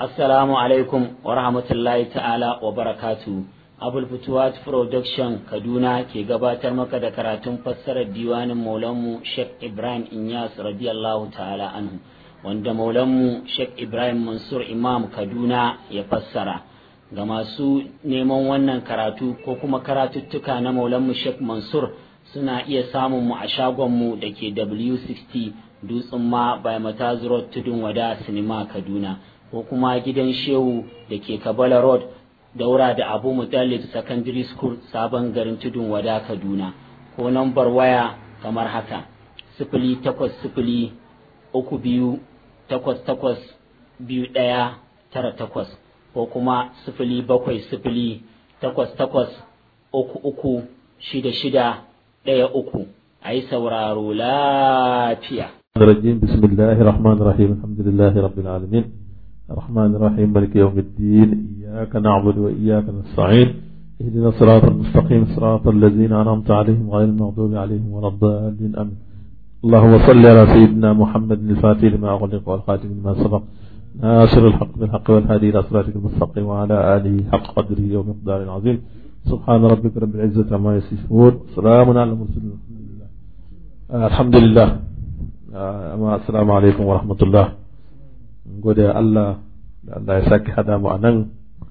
Assalamu alaikum wa rahmatullahi ta'ala wa barakatu. Abul Futuwat Production Kaduna ke gabatar maka da karatun fassarar diwanin Maulanmu Sheikh Ibrahim Inyas radiyallahu ta'ala anhu wanda Maulanmu Sheikh Ibrahim Mansur Imam Kaduna ya fassara. Ga masu neman wannan karatu ko kuma karatuttuka na Maulanmu Sheikh Mansur suna iya samun mu a shagonmu da ke W60 Dutsen ma by Mataz Road Tudun Wada Sinima Kaduna. ko kuma gidan shehu da ke kabala road daura da abu mutallib secondary school sabon garin tudun wada kaduna ko nambar waya kamar haka sifili takwas sifili uku biyu takwas takwas biyu ɗaya tara takwas ko kuma sifili bakwai sifili takwas takwas uku uku shida shida ɗaya uku a yi sauraro lafiya. بسم الله الرحمن الرحيم الحمد لله رب العالمين الرحمن الرحيم مالك يوم الدين إياك نعبد وإياك نستعين اهدنا الصراط المستقيم صراط الذين أنعمت عليهم غير المغضوب عليهم ولا الضالين آمين اللهم صل على سيدنا محمد الفاتح لما أغلق والخاتم لما سبق ناصر الحق بالحق والهادي إلى صراطك المستقيم وعلى آله حق قدره ومقدار عظيم سبحان ربك رب العزة عما يصفون سلام على المرسلين الحمد لله آه الحمد لله آه السلام عليكم ورحمة الله gode Allah da Allah ya sake hada mu a nan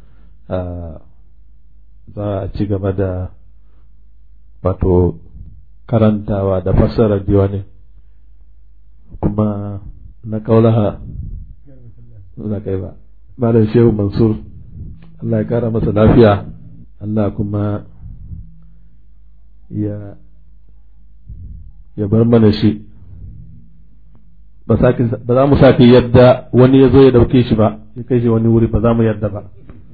za a ci gaba da wato karantawa da fassara diwani kuma na kaulaha na kai ba malam shehu mansur Allah ya kara masa lafiya Allah kuma ya ya bar mana shi ba za mu sake yadda wani ya zo ya dauke shi ba ya kai shi wani wuri ba za mu yadda ba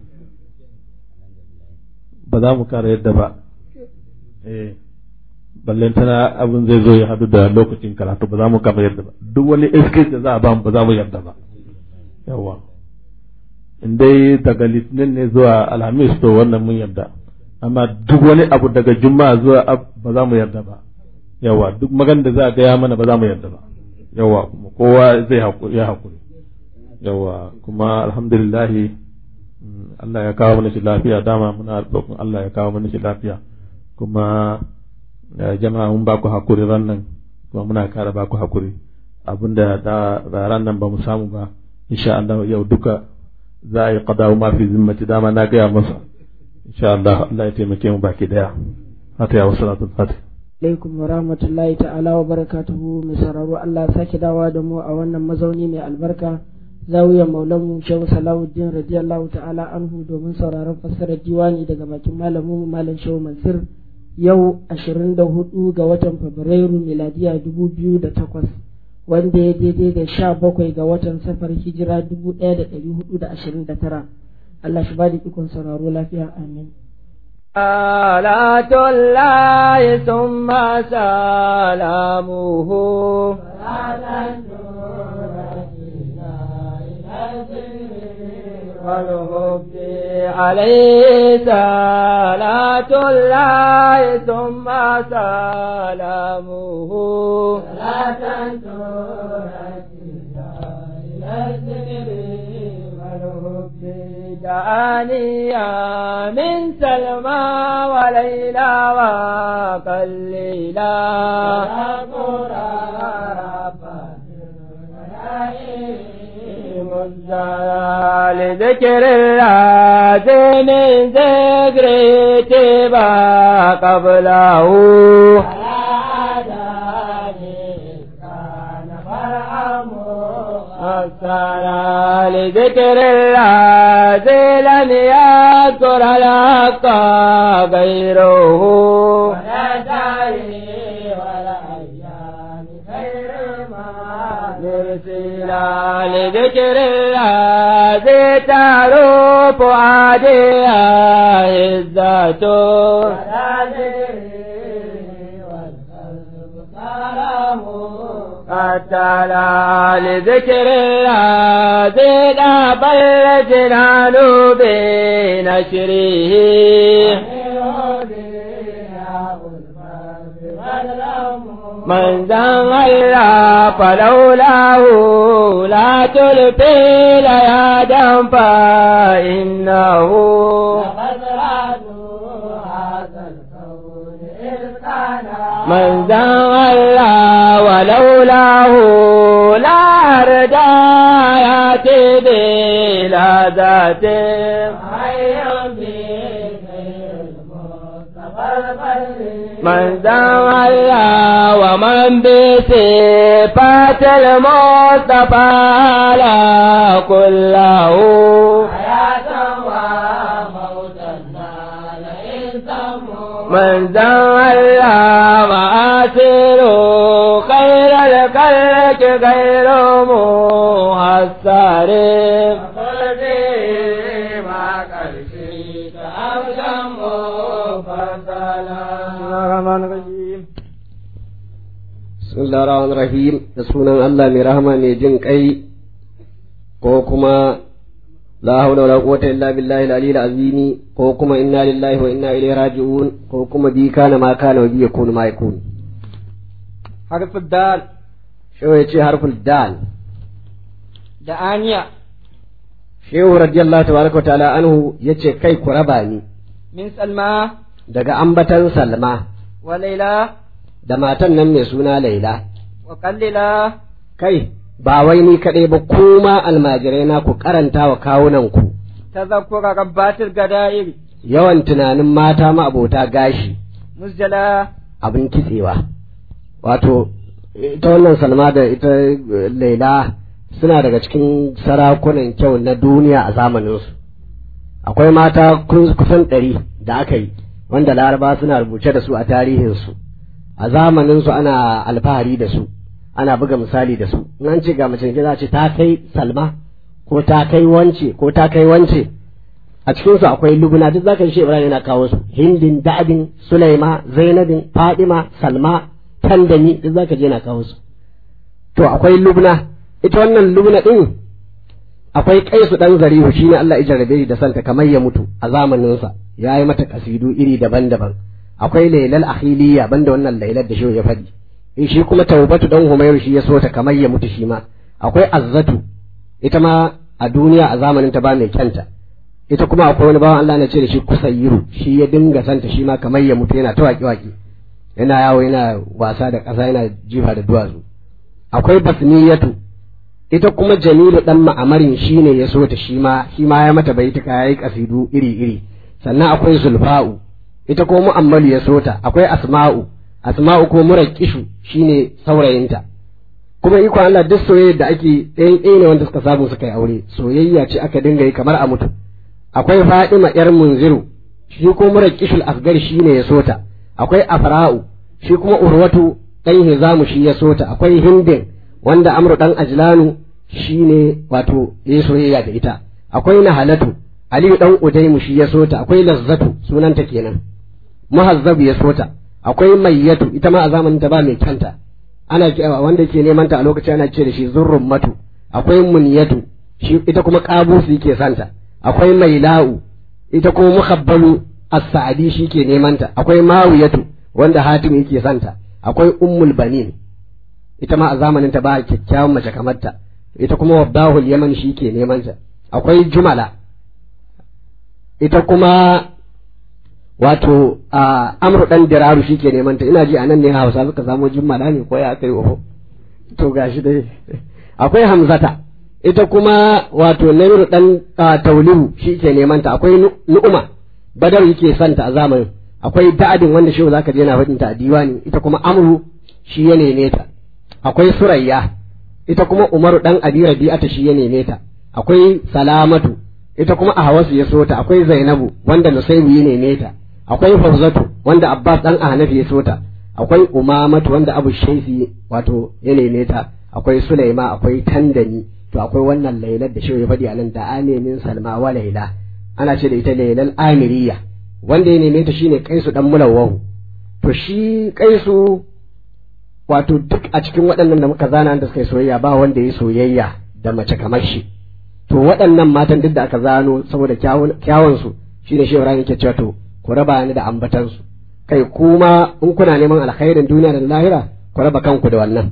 ba za mu kara yadda ba eh ballen tana abin zai zo ya hadu da lokacin karatu ba za mu kama yadda ba duk wani excuse da za a ba mu ba za mu yadda ba yawa in dai daga litinin ne zuwa alhamis to wannan mun yadda amma duk wani abu daga juma'a zuwa ba za mu yadda ba yawa duk magan da za a gaya mana ba za mu yadda ba yawa kuma kowa zai ya haƙuri yawa kuma alhamdulillah Allah ya kawo mana shi lafiya dama muna roƙon Allah ya kawo mana shi lafiya kuma jama'a mun ba ku haƙuri rannan kuma muna kara ba ku haƙuri abinda da ran nan ba mu samu ba insha Allah yau duka za a yi qadawu ma fi zimmati dama na gaya masa insha Allah Allah ya taimake mu baki daya hata ya wasu salatul fatih alaikum wa rahmatullahi ta'ala wa barakatuhu mai sauraro Allah sake dawa da mu a wannan mazauni mai albarka zawiyar maulanmu shehu salahuddin radiyallahu ta'ala anhu domin sauraron fassarar diwani daga bakin malamu malam shehu mansur yau 24 ga watan fabrairu miladiya 2008 wanda ya daidai da 17 ga watan safar hijira 1429 Allah shi ba da ikon sauraro lafiya amin صلاة الله ثم سلامه والهب عليه صلاة الله ثم سلامه صلاة دعانيا من سلمى وليلى وقليلا لذكر الله من ذكر تبا قبله السلام لذكر الله لم يذكر الحق غيره ولا داعي ولا أيام خير ما نرسلا لذكر الله تعرف عاديها عزته ولا تعالى لذكر الله ذينا بل جنان بنشره من ذن الله فلولاه لا تلقي ليادا فإنه من ذن الله ولولاه لا أرجى يأتي بلا ذات من ذن الله ومن بصفات المصطفى لا كله من ذن الله وآثر خير الخلق غير محسر Bismillahir Rahim da sunan Allah mai rahama mai jin kai ko kuma la hawla wala quwwata illa billahi al-aliyyil azimi ko kuma inna lillahi wa inna ilaihi raji'un ko kuma bi kana ma kana wa bi yakunu ma yakun harfin dal shehu ya ce harful dal da aniya shehu radiyallahu tabaraka wa ta'ala anhu yace kai ku raba ni min salma daga ambatan salma wa laila da matan nan mai suna laila wa kallila kai ba wai ni kaɗai ba kuma almajirai na ku karanta wa kawunan ku tazakkura rabbatil gada'ir yawan tunanin mata ma'abota gashi musjala abin kitsewa wato ita wannan salma da ita eh, laila suna daga cikin sarakunan kyau na duniya a zamaninsu akwai mata kun- kusan ɗari da aka yi wanda laraba suna rubuce da su a tarihinsu a zamaninsu ana alfahari da su ana buga misali da su in an ce ga mace za ce ta kai salma ko ta kai wance ko ta kai wance a cikinsu akwai lubuna duk zaka shi ibrahim yana kawo su hindin da'adin sulaima zainabin fadima salma tandami duk zaka je yana kawo su to akwai lubna ita wannan lubna din akwai kaisu dan zarihu shine Allah ya jarrabe shi da santa kamar ya mutu a zamanin sa yayi mata kasidu iri daban-daban akwai lailal akhiliya banda wannan lailar da shi ya faɗi Eh, shi kuma taubatu dan humayr shi ya so ta kamar ya mutu shi ma akwai azzatu ita ma a duniya a zamanin ta ba mai kyanta ita kuma akwai wani bawan Allah na ce da shi kusayyiru shi ya dinga santa shi ma kamar ya mutu yana ta waƙi-waƙi yana yawo yana wasa da ƙasa yana jifa da duwatsu akwai basniyatu ita kuma jamilu dan ma'amarin shi ne ya so ta shi ma shi ma ya mata baituka yayi kasidu iri-iri sannan akwai zulfa'u ita ko mu'ammalu ya so ta akwai asma'u asma'u ko muraqqishu shine saurayinta kuma iko Allah duk soyayya da ake ɗayan ɗaya ne wanda suka samu suka yi aure soyayya ce aka dinga yi kamar a mutu akwai Fadima yar Munziru shi ko muraqqishul asgar shine ya so ta akwai Afra'u shi kuma Urwatu dan Hizamu shi ya so ta akwai Hindin wanda Amru dan Ajlanu shine wato ya soyayya da ita akwai Nahalatu Aliyu dan Udaimu shi ya so ta akwai Lazzatu sunanta kenan Muhazzab ya so ta akwai Mayyatu ita ma a zamanin ta ba mai kyanta ana ke- wanda ke neman ta a lokacin ana ce da shi Zurrun Matu akwai Munyatu shi ita kuma Qabusu yake santa akwai Maila'u ita kuma Muhabbalu As-Sa'di shi ke neman ta akwai Mawiyatu wanda Hatim yake santa akwai Ummul Banin ita ma a zamanin ta ba kyakkyawan mace kamar ta ita kuma Waddahul Yaman shi ke neman ta akwai Jumala ita kuma wato a amru dan diraru shi ke neman ta ina ji anan ne Hausa suka samu Jumala ne ko ya kai oho to gashi dai akwai Hamzata ita kuma wato Namiru dan ah, Taulihu shi ke neman ta akwai Nu- Nu'uma Badar yake santa a zamanin akwai Da'adin wanda shi zaka je na faɗin ta a diwani ita kuma Amru shi ya neme ta akwai Surayya ita kuma Umaru dan Abi Rabi'ata shi ya neme ta akwai Salamatu ita kuma Ahwasu ya so ta akwai Zainabu wanda Nusaybu ya neme ta akwai Fawzatu wanda Abbas dan Ahnafi ya so ta akwai Umamatu wanda Abu Shaifi wato ya neme ta akwai Sulaima akwai Tandani to akwai wannan Lailar da shi ya faɗi a nan da anemin Salma wa Laila ana ce da ita Lailal Amiriya wanda ya neme ta shine Kaisu dan Mulawwahu to shi Kaisu wato duk a cikin waɗannan da muka zana da suka yi soyayya ba wanda ya yi soyayya da mace kamar shi to waɗannan matan duk da aka zano saboda kyawun su shine shi Ibrahim yake cewa to ku raba ni da ambatan su kai kuma in kuna neman alkhairin duniya da lahira ku raba kanku da wannan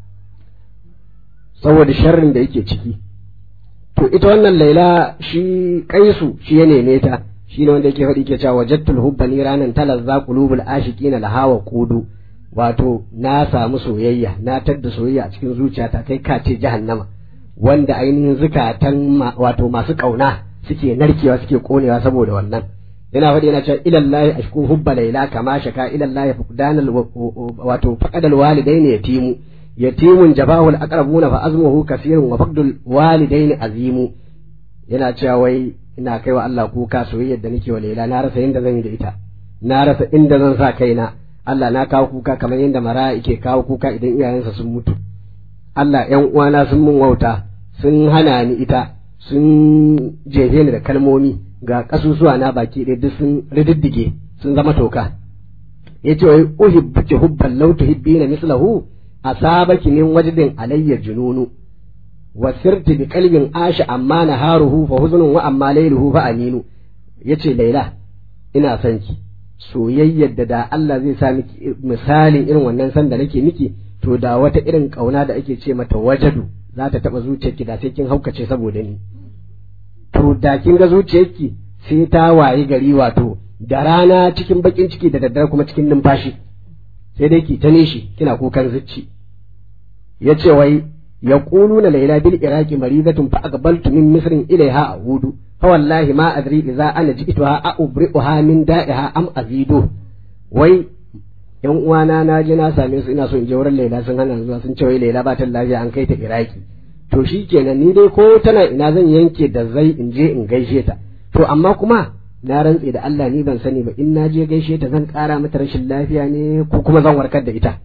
saboda sharrin da yake ciki to ita wannan laila shi kaisu shi ya neme ta shi ne wanda yake faɗi ke cewa wajattul hubba ni ranan talazza qulubul ashiqina lahawa qudu wato na samu soyayya na tadda soyayya a cikin zuciyata kai ka ce jahannama wanda ainihin zukatan wato masu kauna suke narkewa suke konewa saboda wannan yana faɗi yana cewa ilallahi ashku hubba laila kama shaka ilallahi fuqdanal wato faqadal walidaini yatimu yatimun jabahul aqrabuna fa azmuhu kasirun wa faqdul walidaini azimu yana cewa wai ina kai wa Allah kuka soyayyar da nake wa laila na rasa inda zan yi da ita na rasa inda zan sa kaina Allah na kawo kuka kamar yadda mara yake kawo kuka idan iyayensa sun mutu Allah ƴan uwana sun mun wauta sun hana ni ita sun jefe ni da kalmomi ga kasusuwa na baki ɗaya duk sun rididdige sun zama toka yace wai uhibbuki hubban law tuhibbina mislahu asabaki min wajdin alayya jununu wa sirti bi qalbin asha amma naharuhu fa huznun wa amma layluhu fa aminu yace laila ina son ki soyayyar da da Allah zai sa miki misalin irin wannan san da nake miki to da wata irin kauna da ake ce mata wajadu za ta taba zuciyarki da sai kin haukace saboda ni to da kin ga zuciyarki sai ta wayi gari wato da rana cikin bakin ciki da daddare kuma cikin numfashi sai dai ki ta nishi kina kukan zucci yace wai yaquluna layla bil iraqi maridatun fa aqbaltu min misrin ilayha a'udu fa wallahi ma adri idza ana ji'tuha a'ubri'uha min da'iha am azidu wai yan uwana na je na same su ina so in je wurin Laila sun hana zuwa sun ce wai Laila ba ta lafiya an kai ta Iraki to shikenan ni dai ko tana ina zan yanke da zai in je in gaishe ta to amma kuma na rantse da Allah ni ban sani ba in na je gaishe ta zan kara mata rashin lafiya ne ko kuma zan warkar da ita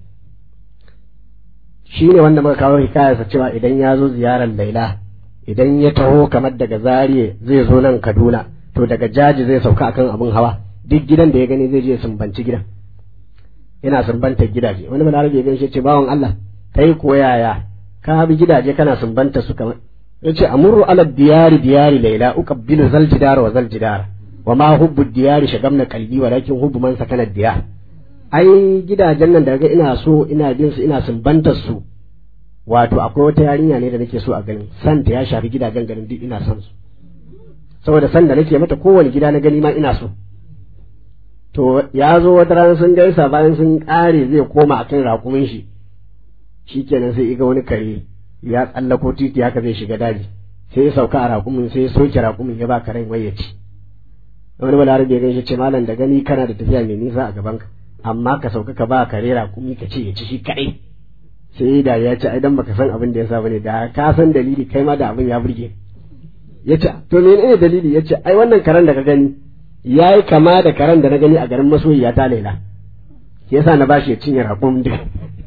shi ne wanda muka kawo hikayarsa cewa idan ya zo ziyarar Laila idan ya taho kamar daga Zariye zai zo nan Kaduna to daga jaji zai sauka akan abin hawa duk gidan da ya gani zai je sumbanci gidan yana sumbantar gidaje wani balarabe ya gaishe ce bawan Allah kai ko yaya ka bi gidaje kana sumbanta su kamar yace amurru ala diyari diyari laila uqabbilu zal jidara wa zal jidara wa ma hubbu diyari shagamna qalbi walakin hubbu man sakana diyar ai gidajen nan daga ina so ina bin su ina sumbantar su wato akwai wata yarinya ne da nake so a ganin san ta ya shafi gidajen garin duk ina son su saboda san da nake mata kowane gida na gani ma ina so to ya zo wata rana sun gaisa bayan sun kare zai koma akan rakumin shi shikenan sai iga wani kare ya tsallako titi haka zai shiga daji sai ya sauka a rakumin sai ya soke rakumin ya ba karen wai ya ci wani balarabe ya gaishe ce malam da gani kana da tafiya mai nisa a gaban ka amma ka sauka ka ba kare rakumi ka ce ya ci shi kadai sai da ya ce ai dan baka san abin da ya sa bane da ka san dalili kai ma da abin ya burge ya ce to menene dalili ya ce ai wannan karen da ka gani ya yi kama da karen da na gani a garin masoyiya ta laila shi yasa na bashi ya cinye rakun duk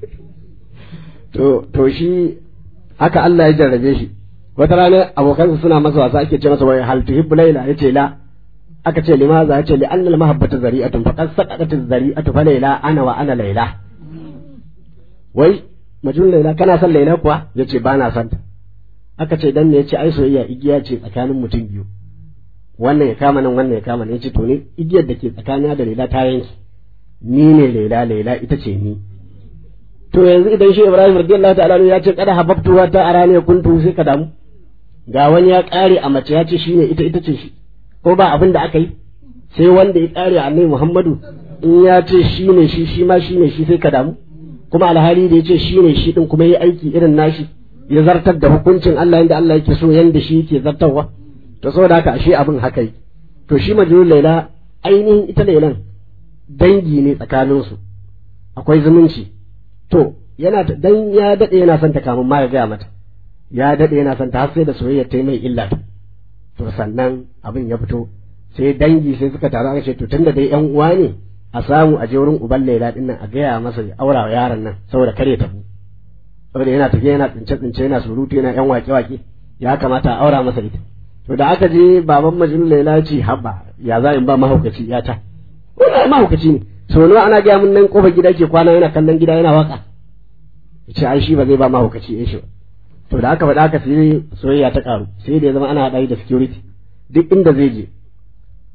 to to shi haka Allah ya jarrabe shi wata rana abokansa suna masa wasa ake ce masa wai hal tuhibbu laila yace la aka ce limaza yace li annal mahabbatu zari'atun faqad saqatat zari'atu fa laila ana wa ana laila wai majnun laila kana son laila kuwa yace ba na son ta aka ce dan ne yace ai soyayya igiya ce tsakanin mutum biyu wannan ya kama nan wannan ya kama nan yace to ne igiyar da ke tsakanina da laila ta yanki ni ne laila laila ita ce ni to yanzu idan shi Ibrahim radiyallahu ta'ala ya ce kada hababtu wa ta arani kuntu sai ka damu ga wani ya kare a mace ya ce shine ita ita ce shi ko ba abin da aka yi sai wanda ya kare annabi Muhammadu in ya ce shine shi shi ma shine shi sai ka damu kuma alhali da ya ce shine shi din kuma yi aiki irin nashi ya zartar da hukuncin Allah yanda Allah yake so yanda shi yake zartarwa to saboda haka ashe abin haka yi to shi majnun laila ainihin ita lailan dangi ne tsakaninsu akwai zumunci to yana dan ya dade yana son ta kamun ma ya gaya mata ya dade yana son ta har sai da soyayya ta mai illa to sannan abin ya fito sai dangi sai suka taru aka ce to tunda dai yan uwa ne a samu a je wurin uban Laila din nan a gaya masa ya aura wa yaron nan saboda kare tafi saboda yana tafiya yana tsince tsince yana surutu yana yan wake wake ya kamata a aura masa ita to da aka je baban majnun Laila ce habba ya za in ba mahaukaci ya ta wannan mahaukaci ne so nawa ana gaya mun nan kofar gida ke kwana yana kallon gida yana waka yace ai shi ba zai ba mahaukaci ya shi to da aka faɗa aka sai soyayya ta karu sai da ya zama ana haɗa da security duk inda zai je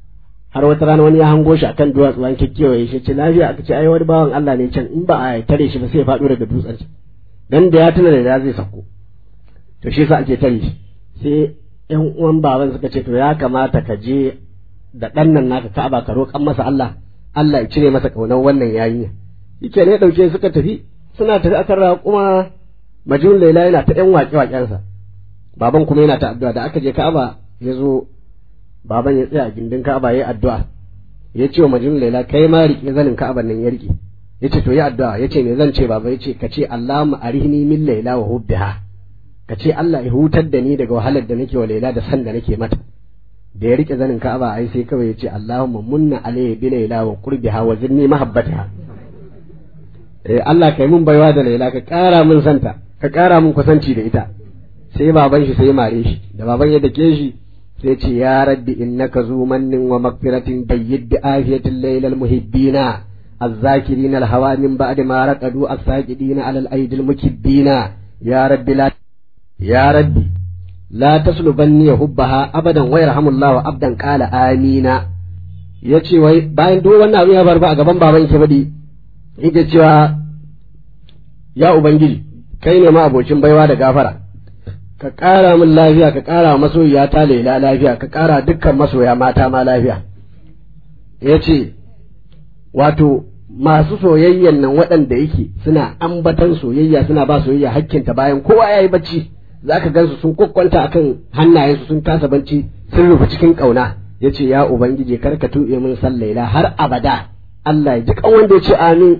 har wata rana wani ya hango shi akan duwatsu an kekkewaye shi ce lafiya aka ce ai wani bawan Allah ne can in ba a tare shi ba sai ya faɗo daga dutsen dan da ya tuna da ya zai sako to shi yasa ake tare shi sai yan uwan baban suka ce to ya kamata ka je da ɗan nan naka Ka'aba ka roƙan masa Allah Allah ya cire masa kaunar wannan yarinya yake ne dauke suka tafi suna tafi akan raƙuma majnun laila yana ta yan waƙe waƙensa baban kuma yana ta addu'a da aka je Ka'aba ya zo baban ya tsaya a gindin Ka'aba yayi addu'a ya ce wa majnun laila kai ma riƙe zanin Ka'aban nan ya riƙe ya ce to yi addu'a ya ce me zan ce baba ya ce ka ce Allahumma arihni min laila wa hubbiha ka ce Allah ya hutar da ni daga wahalar da nake wa laila da san da nake mata da ya rike zanin Ka'aba ai sai kawai ya ce Allahumma munna alayhi bi laila wa qurbiha wa zinni mahabbataha eh Allah kai mun baiwa da laila ka ƙara mun santa ka ƙara mun kusanci da ita sai baban shi sai mare shi da baban ya dake shi sai ce ya rabbi innaka zu mannin wa magfiratin bayyid bi afiyatil lailal muhibbina الذاكرين الهوى من بعد ما رقدوا الساجدين على الأيدي المكبين يا رب لا يا ربي لا تسلبني حبها أبدا ويرحم الله عبدا قال آمين yace wai bayan duk wannan abin ya bar ba a gaban baban ke badi yake cewa ya ubangiji kai ne ma abocin baiwa da gafara ka ƙara min lafiya ka ƙara masoyiya ta laila lafiya ka ƙara dukkan masoya mata ma lafiya yace wato masu soyayyan nan waɗanda yake suna ambatan soyayya suna ba soyayya hakkinta bayan kowa ya yi bacci za ka gansu sun kwakwanta akan hannayensu sun kasa bacci sun rufe cikin ƙauna ya ce ya ubangiji kar ka tuɓe min san laila har abada Allah ya ji kan wanda ya ce amin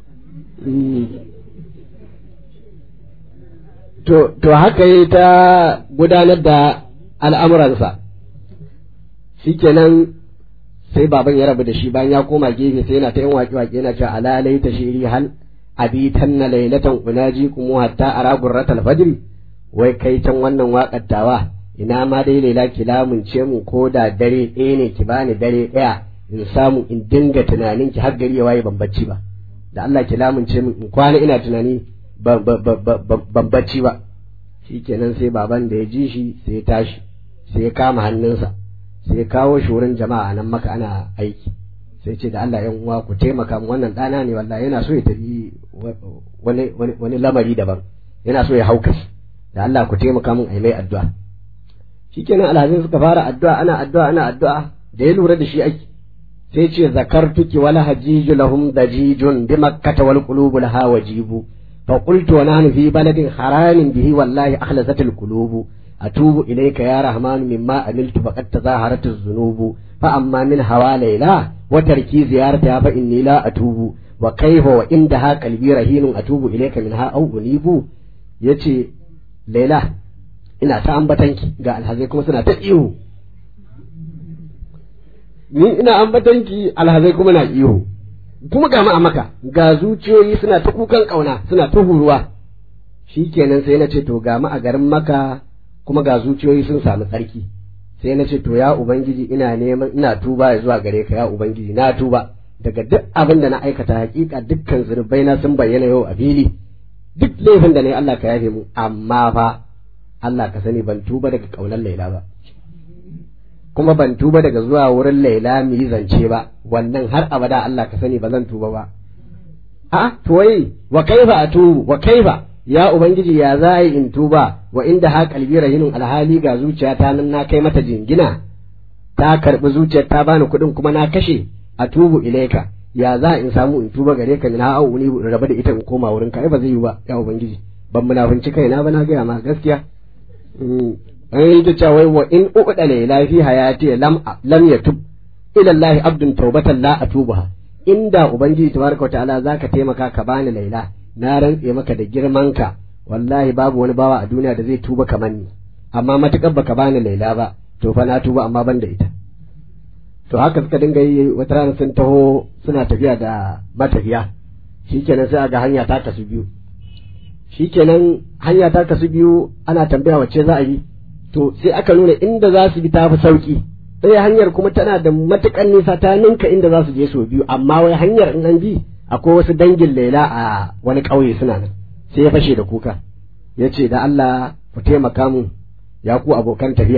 to to haka yi ta gudanar da al'amuransa shikenan sai baban ya rabu da shi bayan ya koma gefe sai yana ta yin waƙe waƙe yana cewa alalai ta shiri hal abitan na lailatan unaji kuma hatta ara gurratal fajri wai kai can wannan waƙar tawa ina ma dai laila ki lamunce mu ko da dare ɗaya ne ki bani dare ɗaya in samu in dinga tunanin ki har gari ya waye ban bacci ba da Allah ki lamunce mu in kwana ina tunani ban bacci ba shikenan sai baban da ya ji shi sai ya tashi sai ya kama hannunsa sai kawo shi wurin jama'a nan maka ana aiki sai ce da Allah yan uwa ku taimaka mu wannan ɗana ne wallahi yana so ya tafi wani wani lamari daban yana so ya hauka shi da Allah ku taimaka mun ai mai addu'a shikenan alhazin suka fara addu'a ana addu'a ana addu'a da ya lura da shi aiki sai ce zakartuki wala hajiju lahum dajijun bi makkata wal qulubu laha wajibu fa qultu wa nahnu fi baladin haramin bihi wallahi akhlasat al qulubu أتوب إليك يا رحمن مما عملت فقد تظاهرت الذنوب فأما من هوى ليلى وتركي زيارتها فإني لا أتوب وكيف وإندها قلبي رهين أتوب إليك منها أو أنيب يتي ليلى ina ta ambatanki ga alhazai kuma suna ta ihu ni ina ambatanki alhazai kuma na ihu kuma ga a maka ga zuciyoyi suna ta kukan kauna suna ta huruwa shikenan sai na ce to ga a garin maka kuma ga zuciyoyi sun samu tsarki sai na ce to ya ubangiji ina neman ina tuba ya zuwa gare ka ya ubangiji na tuba daga duk abin da na aikata hakika dukkan zurbai na sun bayyana yau a fili duk laifin da ne Allah ka yafe mu amma fa Allah ka sani ban tuba daga kaunar Laila ba kuma ban tuba daga zuwa wurin Laila mu yi zance ba wannan har abada Allah ka sani ba zan tuba ba a to wai wa kaifa atubu wa kaifa ya ubangiji ya za yi in tuba wa inda ha kalbi rahinun alhali ga zuciyata nan na kai mata jingina ta karbi zuciyar ta bani kuɗin kuma na kashe a tubu ilaika ya za in samu in tuba gare ka na au ni raba da ita in koma wurin ka ai ba zai yi ba ya ubangiji ban munafunci kaina ba na gaya ma gaskiya an yi ta cewa wa in uɗa ne lafi hayati lam lam yatub ila Allah abdun tawbatan la atubuha inda ubangiji tabaraka wa ta'ala zaka taimaka ka bani laila na rantse maka da girmanka wallahi babu wani bawa a duniya da zai tuba kamar ni amma matukar baka bani laila ba to fa na tuba amma ban da ita to haka suka dinga yi wata rana sun taho suna tafiya da matafiya shikenan sai ga hanya ta kasu biyu shikenan hanya ta kasu biyu ana tambaya wacce za a yi to sai aka nuna inda za su bi ta fi sauki ɗaya hanyar kuma tana da matukan nisa ta ninka inda za su je sau biyu amma wai hanyar in an bi akwai wasu dangin laila a wani ƙauye suna nan sai ya fashe da kuka ya ce da Allah ku taimaka mu ya ku abokan tafiya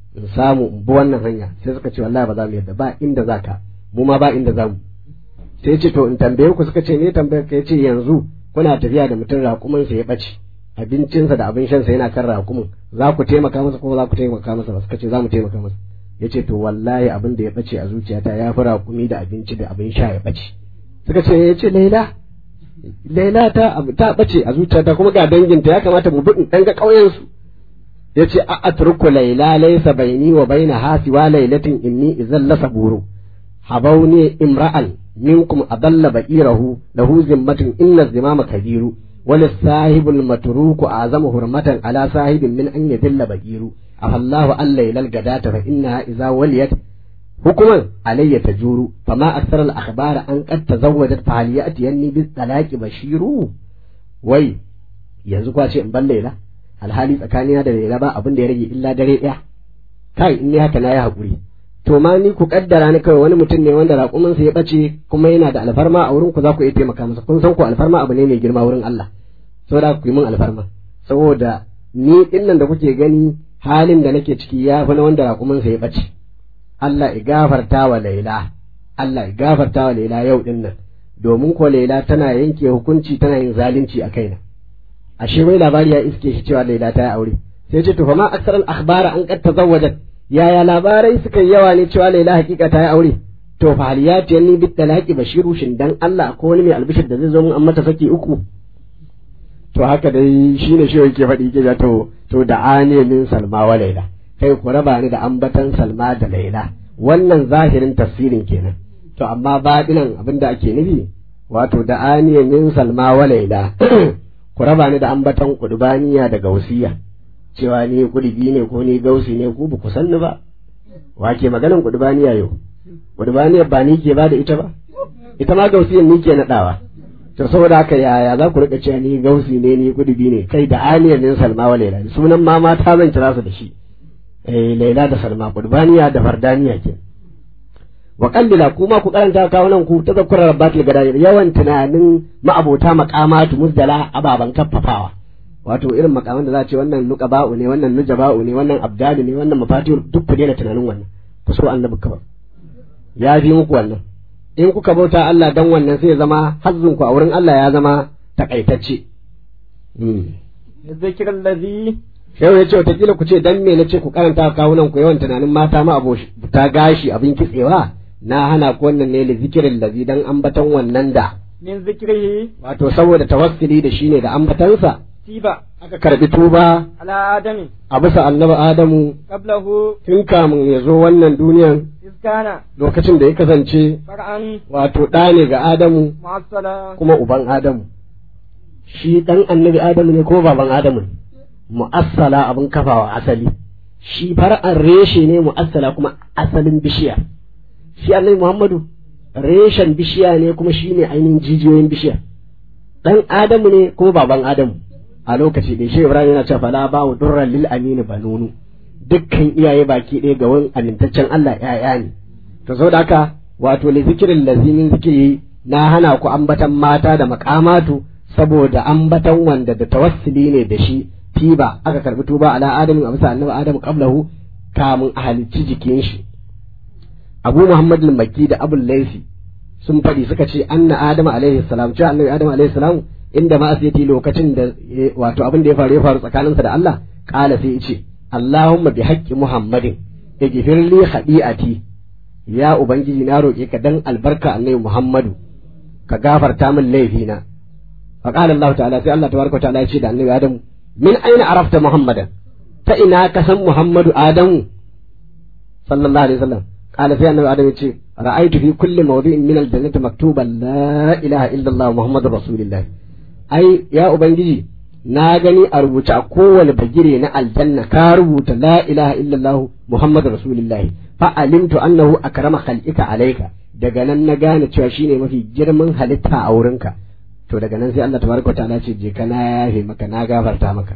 in samu in bi wannan hanya sai suka ce wallahi ba za mu yadda ba inda za ka mu ma ba inda za mu sai ce to in tambaye ku suka ce ne tambayar ka yace yanzu kuna tafiya da mutum raƙumin sa ya ɓace abincinsa da abin shansa yana kan raƙumin za ku taimaka masa ko za ku taimaka masa ba suka ce za mu taimaka masa yace to wallahi abin da ya ɓace a zuciyata ya fi raƙumi da abinci da abin sha ya ɓace suka ce yace laila laila ta ta ɓace a zuciyata kuma ga danginta ya kamata mu bi in ɗan ga ƙauyensu yace a atruku laila laysa baini wa baina hasi wa lailatin inni idzal la saburu habawni imra'an minkum adalla ba'irahu lahu zimmatun inna zimama kabiru wal sahibul matruku azamu hurmatan ala sahibin min an yadilla ba'iru afallahu an lailal gadata fa innaha idza waliyat hukuman alayya tajuru fama akthara al akhbara an qad tazawwajat fa hal ya'ti yanni bis talaqi bashiru wai yanzu kwa ce in ban laila alhali tsakanina da Laila ba abin da ya rage illa dare ɗaya kai in ni haka na yi haƙuri to ma ni ku kaddara ni kawai wani mutum ne wanda raƙuminsa ya ɓace kuma yana da alfarma a wurin ku za ku iya taimaka masa kun san ku alfarma abu ne mai girma wurin Allah saboda ku yi min alfarma saboda ni din nan da kuke gani halin da nake ciki ya fi na wanda raƙuminsa ya ɓace Allah ya gafarta wa Laila Allah ya gafarta wa Laila yau din nan domin ko Laila tana yanke hukunci tana yin zalunci a kaina ashe wai labari ya iske shi cewa Laila ta yi aure sai ce to fa ma aksaral akhbara an qad tazawwajat yaya labarai suka yawa ne cewa Laila hakika ta yi aure to fa hal yati yanni bit talaqi bashiru shin dan Allah ko wani mai albishir da zai zo mun an mata saki uku to haka dai shine shi yake faɗi ke to to da ane min salma wa Laila kai ku raba ni da ambatan salma da Laila wannan zahirin tafsirin kenan to amma baɗinan abinda ake nufi wato da ane min salma wa Laila ku raba ni da ambatan kudubaniya da gausiya cewa ni kudubi ne ko ni gausi ne ku ba ku sanni ba wa ke maganan kudubaniya yau kudubaniya ba ni ke ba da ita ba ita ma gausiyan ni ke nadawa to saboda haka yaya za ku rika cewa ni gausi ne ni kudubi ne kai da aniyar nin salma wa laila sunan ma mata zan kira su da shi eh laila da salma kudubaniya da fardaniya ke wa kallila kuma ku karanta kawunan ku ta zakkura rabbatul gadayir yawan tunanin ma'abota maqamatu muzdala ababan kaffafawa wato irin makaman da za ce wannan nuqaba'u ne wannan nujaba'u ne wannan abdalu ne wannan mafatihul duk ku daina tunanin wannan ku so annabi kawai ya fi muku wannan in kuka bauta Allah dan wannan sai ya zama hazzun ku a wurin Allah ya zama takaitacce zikirin lazi Shehu ya ce watakila ku ce dan me na ce ku karanta kawunan ku yawan tunanin mata ma ta gashi abin kitsewa na hana ku wannan ne zikirin lazi dan ambaton wannan da min zikrihi wato saboda tawassuli da shi ne da ambatansa tiba aka karbi tuba ala adami a bisa annabi Adamu qablahu tun kamun ya zo wannan duniyan iskana lokacin da ya kasance far'an wato ɗa ne ga Adamu mu'assala kuma uban Adamu shi ɗan annabi Adamu ne ko baban Adamu ne mu'assala abin kafawa asali shi far'an reshe ne mu'assala kuma asalin bishiya shi annabi Muhammadu reshen bishiya ne kuma shi ne ainihin jijiyoyin bishiya ɗan Adamu ne ko baban Adamu a lokaci ɗaya shi Ibrahim yana cewa fala ba wa durran lil amini banunu dukkan iyaye baki ɗaya ga wani amintaccen Allah ‘ya'ya ne to saboda haka wato li zikirin lazimin zikiri na hana ku ambatan mata da makamatu saboda ambatan wanda da tawassuli ne da shi tiba aka karbi tuba ala adamin a bisa annabi adamu qablahu kamun a halicci jikin shi abu muhammad al-makki da abul laisi sun faɗi suka ce anna adamu alaihi salam cewa annabi adamu alaihi salam inda ma asiyati lokacin da wato abin da ya faru ya faru tsakaninsa da Allah kala sai ya ce Allahumma bi haqqi Muhammadin ighfir li khadi'ati ya ubangiji na roƙe ka dan albarka annabi Muhammadu ka gafarta min laifina fa qala Allah ta'ala sai Allah tabaraka ta'ala ya ce da annabi Adamu min aina arafta Muhammadan ta ina ka san Muhammadu Adamu sallallahu alaihi wasallam qala sai annabi Adamu ya ce ra'aytu fi kulli mawdi'in min al-jannati maktuban la ilaha illa Allah Muhammadur rasulullah ai ya ubangiji na gani a rubuce a kowane bagire na aljanna ka rubuta la ilaha illallah muhammadu rasulullahi fa alimtu annahu akrama khalqika alayka daga nan na gane cewa shine mafi girman halitta a wurinka to daga nan sai Allah tabaraka ta'ala ce je ka na yafe maka na gafarta maka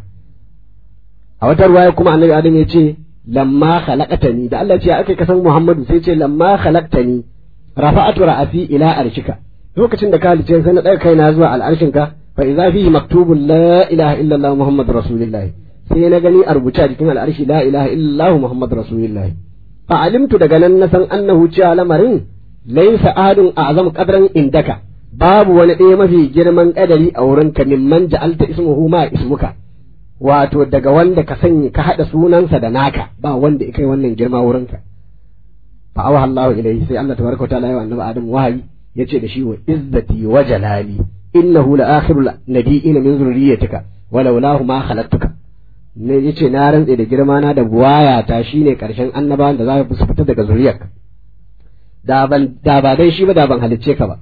a wata ruwaya kuma annabi adam ya ce lamma khalaqtani da Allah ce ya aka kasan muhammadu sai ce lamma khalaqtani rafa'atu ra'asi ila arshika lokacin da ka halice sai na ɗaga kaina zuwa al'arshinka fa idza fihi maktubun la ilaha illa Allah muhammad rasulullah sai na gani a rubuce a jikin al'arshi la ilaha illallah muhammad rasulullah fa alimtu daga nan na san annahu cewa lamarin laysa ahadun a'zam qadran indaka babu wani ɗaya mafi girman kadari a wurinka mimman ja'alta ismuhu ma ismuka wato daga wanda ka sanya ka haɗa sunansa da naka ba wanda kai wannan girma wurinka fa awaha Allah ilayhi sai Allah tabaraka ta'ala ya annabi Adam wahayi yace da shi wa izzati wa jalali innahu la akhirul nabiyina min zurriyyatika walaulahu ma khalaqtuka ne yace na rantse da girma na da buwaya ta shine karshen annabawan da za su fita daga zuriyarka da ban da ba dai shi ba da ban halicce ka ba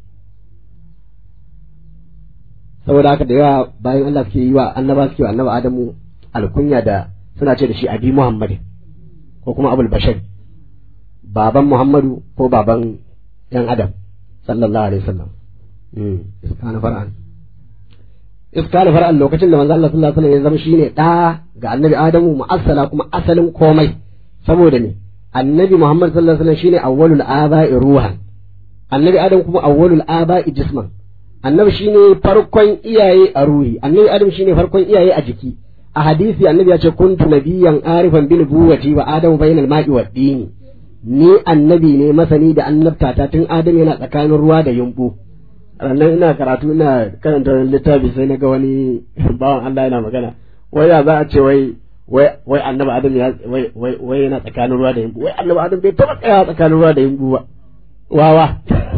saboda haka da yawa bayan Allah suke yi wa annaba suke wa annaba Adamu alkunya da suna ce da shi abi Muhammad ko kuma Abul Bashar baban Muhammadu ko baban yan Adam sallallahu alaihi wasallam mm iskana far'an iskana far'an lokacin da manzo Allah sallallahu alaihi wasallam ya zama shine da ga annabi Adamu mu'assala kuma asalin komai saboda ne annabi Muhammad sallallahu alaihi wasallam shine awwalul aba'i ruhan annabi Adam kuma awwalul aba'i jisman annabi shine farkon iyaye a ruhi annabi adam shine farkon iyaye a jiki a hadisi annabi ya ce kuntu nabiyyan arifan bin buwati wa adamu bainal ma'i wa dini ni annabi ne masani da annabta ta tun adam yana tsakanin ruwa da yumbu rannan ina karatu ina karanta wani littafi sai na ga wani bawan Allah yana magana wai ya za a ce wai wai wai annabi adam ya wai wai wai yana tsakanin ruwa da yumbu wai annabi adam bai taba tsaya tsakanin ruwa da yumbu ba wawa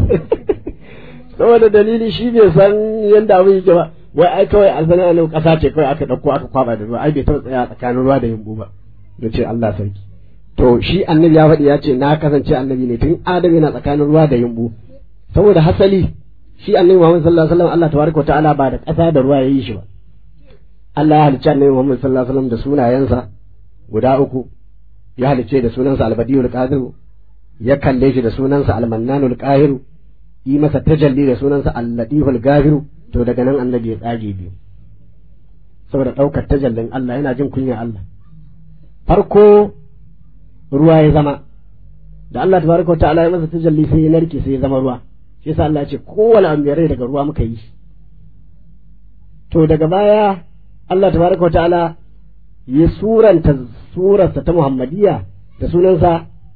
saboda dalili shi bai san yadda abin yake ba wai ai kawai alfana ne kasa ce kawai aka dauko aka kwaba da ruwa ai bai taɓa tsaya tsakanin ruwa da yumbu ba da ce Allah sarki to shi annabi ya faɗi ya ce na kasance annabi ne tun adam yana tsakanin ruwa da yumbu saboda hasali shi annabi Muhammad sallallahu alaihi wasallam Allah tabaraka ta'ala ba da ƙasa da ruwa yayi shi ba Allah ya halicci annabi Muhammad sallallahu alaihi wasallam da sunayensa guda uku ya halicce da sunansa albadiyul qadir ya kalle shi da sunansa almannanul qahiru yi masa tajalli da sunansa al-latiful gafiru to daga nan annabi ya tsage biyu saboda ɗaukar tajallin Allah yana jin kunya Allah farko ruwa ya zama da Allah tabaraka wa ta'ala ya masa tajalli sai ya narke sai ya zama ruwa shi yasa Allah ya ce kowane abu rai daga ruwa muka yi to daga baya Allah tabaraka wa ta'ala ya suranta surarsa ta Muhammadiyya da sunansa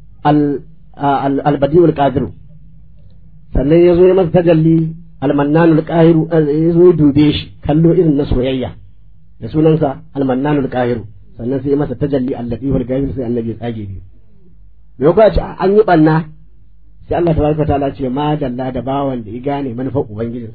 al-badiul qadiru sannan ya zo ya masa tajalli almannanul qahiru ya zo ya dube shi kallo irin na soyayya da sunansa almannanul qahiru sannan sai ya masa tajalli alladihul ghaib sai annabi ya tsage biyu me ko ce an yi banna sai Allah tabaraka ta'ala ce ma dalla da bawan da ya gane manufar ubangijin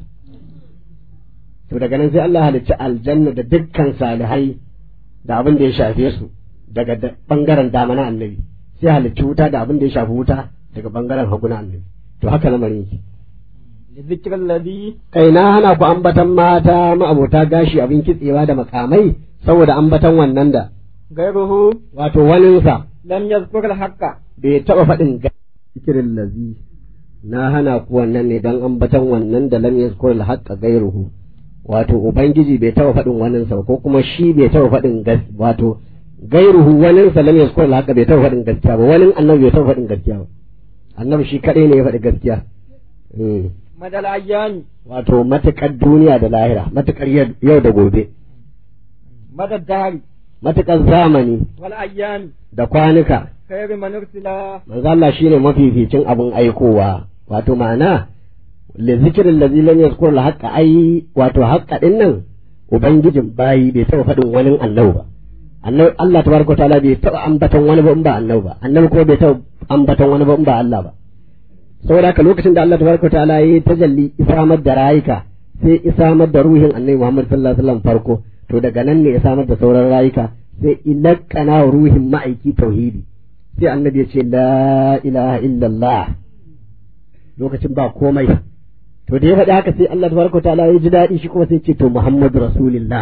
to daga nan sai Allah halicci aljanna da dukkan salihai da abin da ya shafe su daga bangaren dama na annabi sai halicci wuta da abin da ya shafi wuta daga bangaren hagu na annabi to haka lamarin yake لذكر الذي kai na hana ku ambatan mata ma'abota gashi abin kitsewa da makamai saboda ambatan wannan da غيره wato waninsa لم يذكر الحق bai taɓa faɗin zikirin lazi na hana ku wannan ne don ambatan wannan da lam yazkur al-haqqa gairuhu wato ubangiji bai taɓa faɗin waninsa ba ko kuma shi bai taɓa faɗin gas wato gairuhu waninsa lam yazkur al-haqqa bai taɓa faɗin gaskiya ba wani annabi bai taɓa faɗin gaskiya ba annabi shi kaɗai ne ya faɗi gaskiya Mm. مدى الأيام wato matuƙar duniya da lahira matuƙar yau da gobe مدى الدهر matuƙar zamani والأيام da kwanuka خير من أرسل manzo Allah shine mafificin abin aikowa wato ma'ana li zikirin ladzi lam yazkur al haqqa ai wato haqqa din nan ubangijin bayi bai taɓa faɗin wani annabi ba annabi Allah tabaraka wa ta'ala bai taɓa ambaton wani ba in ba annabi ba annabi kuma bai taɓa ambaton wani ba in ba Allah ba saboda haka lokacin da Allah tabaraka wa ta'ala yayi tajalli isamar da rayuka sai isamar da ruhin annabi Muhammad sallallahu alaihi wasallam farko to daga nan ne isamar da sauran rayuka sai ilakana ruhin ma'aiki tauhidi sai annabi ya ce la ilaha illallah lokacin ba komai to da ya faɗi haka sai Allah tabaraka ta'ala ya ji daɗi shi kuma sai ce to Muhammadu rasulillah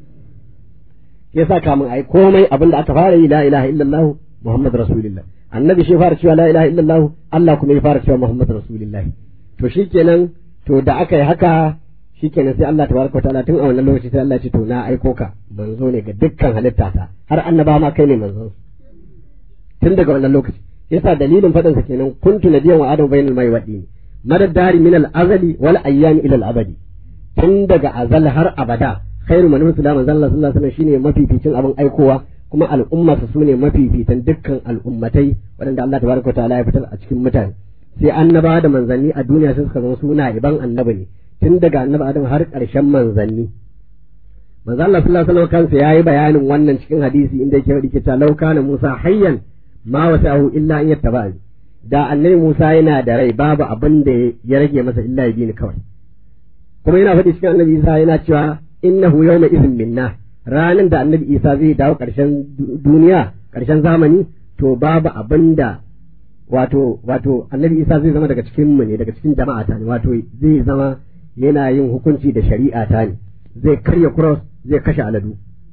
ya sa kamun ai komai abin da aka fara yi la ilaha illallah Muhammadu rasulillah annabi shi fara cewa la ilaha illallah Allah kuma ya fara cewa Muhammadu rasulillah to shikenan to da aka yi haka shikenan sai Allah tabaraka ta'ala tun a wannan lokaci sai Allah ya ce to na aiko ka manzo ne ga dukkan halitta ta har annaba ma kai ne manzo tun daga wannan lokaci yasa dalilin faɗinsa kenan kuntu nadiyan wa adam bainal mai wadi madad dari min al azali wal ayyam ila al abadi tun daga azal har abada khairu man ursila manzo Allah sallallahu alaihi wasallam shine mafificin abin aikowa kuma al'ummarsa su ne mafifitan dukkan al'ummatai waɗanda Allah tabaraka wa ta'ala ya fitar a cikin mutane sai annabawa da manzanni a duniya sai suka zama suna iban annabi ne tun daga annabi Adam har ƙarshen manzanni manzo Allah sallallahu alaihi wasallam kansa yayi bayanin wannan cikin hadisi inda yake faɗi cewa law kana Musa hayyan ma wasahu illa an yattaba'ani da annabi Musa yana da rai babu abin da ya rage masa illa ya bi ni kawai kuma yana faɗi cikin annabi Isa yana cewa innahu yawma idhin minna ranan da annabi Isa zai dawo ƙarshen duniya ƙarshen zamani to babu abin da wato wato annabi Isa zai zama daga cikin mu ne daga cikin jama'a ta ne wato zai zama yana yin hukunci da shari'a ta ne zai karya cross zai kashe aladu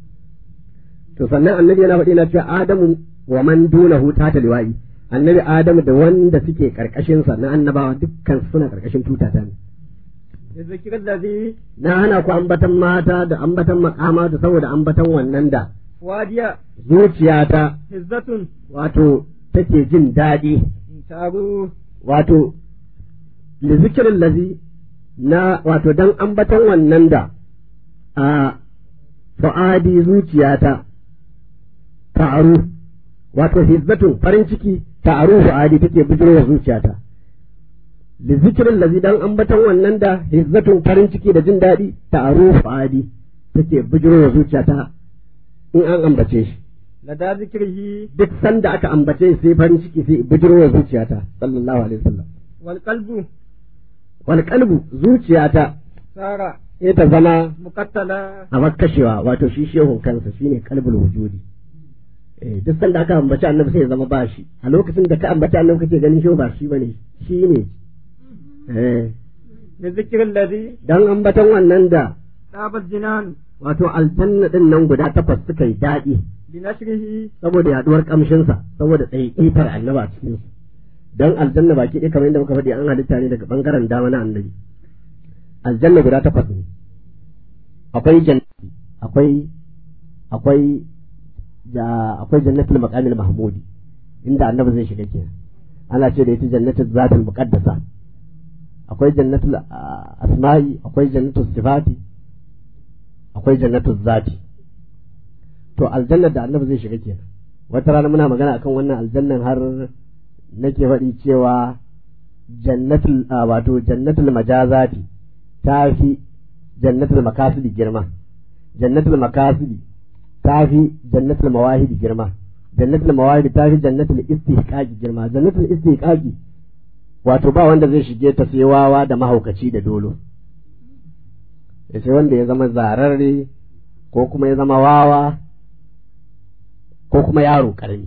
to sannan annabi yana faɗi na cewa adamu wa man dunahu ta liwa'i annabi adamu da wanda suke karkashin sa na annabawa dukkan suna karkashin tutata ne الذكر الذي na hana ku ambatan mata da ambatan makama da saboda ambatan wannan da واديا zuciyata حزة wato take jin daɗi تابوا wato li zikirin lazi na wato dan ambatan wannan da a fa'adi zuciyata ta'aru wato hizzatun farin ciki ta'aru fa'adi take bijirwa zuciyata li zikirin lazi dan ambatan wannan da hizzatun farin ciki da jin daɗi ta'aru fa'adi take bijirwa zuciyata in an ambace shi لدى ذكره duk sanda aka ambace shi sai farin ciki sai bijirwa zuciyata sallallahu alaihi wasallam والقلب wal qalbu zuciyata صار sai ta zama مقتلا a makashewa wato shi shehun kansa shine qalbul wujudi eh duk sanda aka ambaci annabi sai ya zama ba shi a lokacin da ka ambaci annabi kake ganin shehu ba shi bane shi ne eh لذكر الذي dan ambatan wannan da طاب الجنان wato aljanna din nan guda takwas suka yi daɗi بنشره saboda yaduwar kamshinsa saboda tsaiƙitar annaba a cikin su dan aljanna baki ɗaya kamar yadda muka faɗi an halitta ne daga bangaren dama na annabi aljanna guda takwas ne akwai jannati akwai akwai ja akwai jannatul maqamil mahmudi inda annabi zai shiga kenan ana ce da ita jannatul zatul muqaddasa akwai jannatul ah, asma'i akwai jannatul sifati akwai jannatul zati to aljannar da annabi zai shiga kenan wata rana muna magana akan wannan aljannan har nake faɗi cewa jannatul ah, wato jannatul majazati ta fi jannatul makasidi girma jannatul makasidi ta fi jannatul mawahidi girma jannatul mawahidi ta fi jannatul istihqaqi girma jannatul istihqaqi wato ba wanda zai shige ta sai wawa da mahaukaci da dolo sai wanda ya zama zararre ko kuma ya zama wawa ko kuma yaro karami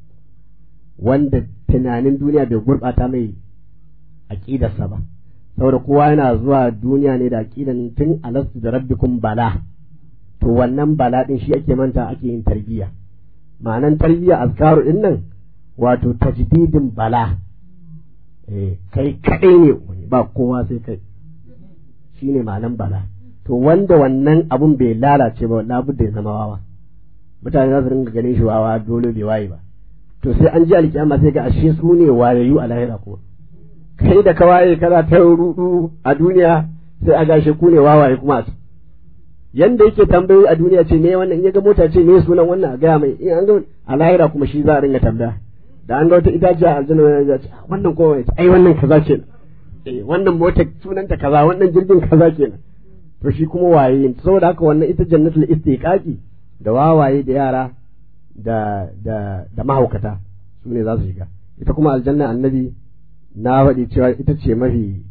wanda tunanin duniya bai gurɓata mai aƙidarsa ba saboda kowa yana zuwa duniya ne da aƙidan tun alastu da rabbikum bala to wannan bala din shi ake manta ake yin tarbiyya ma'anan tarbiyya azkaru din nan wato tajdidin bala eh kai kadai ne ba kowa sai kai shine ma'anan bala to wanda wannan abun bai lalace ba labudda ya zama wawa mutane za su ringa ganin shi wawa dole bai waye ba to sai an ji alkiyama sai ga ashe su ne wayayyu a lahira kuma kai da ka waye kana ta rudu a duniya sai a gashe ku ne wawaye kuma a yanda yake tambayoyi a duniya ce me wannan in ya ga mota ce me sunan wannan a gaya mai in an ga a lahira kuma shi za a ringa tambaya da an ga wata itaciya a aljanna ya ce wannan ko ai wannan kaza kenan eh wannan mota sunanta kaza wannan jirgin kaza kenan to shi kuma waye saboda haka wannan ita jannatul istiqaqi da wawaye da yara da da da mahaukata su ne za su shiga ita kuma aljanna annabi na faɗi cewa ita ce mafi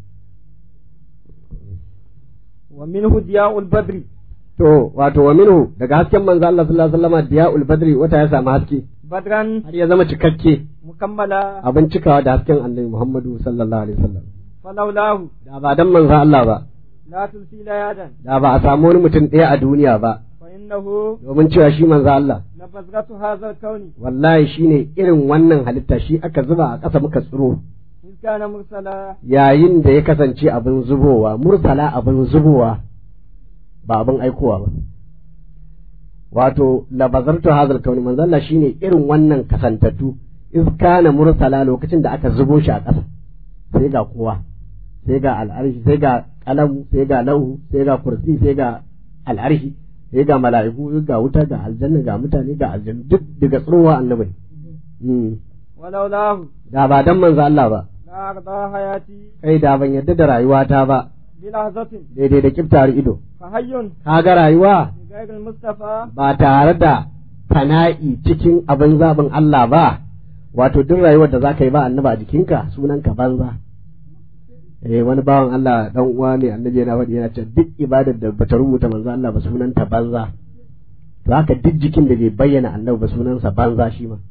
ومنه ضياء البدر to wato wa minhu daga hasken manzo Allah sallallahu alaihi wasallam diya'ul badri wata ya samu haske بدرا har ya zama cikakke مكملا abin cikawa da hasken annabi Muhammadu sallallahu alaihi wasallam فلولاه da ba dan manzo Allah ba لا تلفي ليادا da ba a samu wani mutum ɗaya a duniya ba فإنه domin cewa shi manzo Allah لبذرة هذا الكون wallahi shine irin wannan halitta shi aka zuba a ƙasa muka tsiro إذ كان مرسلا yayin da ya kasance abin zubowa mursala abin zubowa ba abin aikowa ba wato labazartu hazal kauni manzo Allah shine irin wannan kasantattu iz kana mursala lokacin da aka zubo shi a ƙasa sai ga kowa sai ga al'arshi sai ga kalamu sai ga lauhu sai ga kursi sai ga al'arshi sai ga mala'iku ga wuta ga aljanna ga mutane ga aljanna duk daga tsirowa annabi mm. ولولاه da ba dan manzo Allah ba لا أرضى حياتي kai da ban yadda da rayuwata ba بلحظة daidai da kiftar ido فحي kaga rayuwa بغير المصطفى ba tare da fana'i cikin abin zaɓin Allah ba wato duk rayuwar da zaka yi ba annaba a jikinka sunanka banza eh wani bawan Allah dan uwa ne annabi yana faɗi yana cewa duk ibadar da bata rubuta manzo Allah ba sunanta banza to haka duk jikin da bai bayyana annabi ba sunansa banza shi ma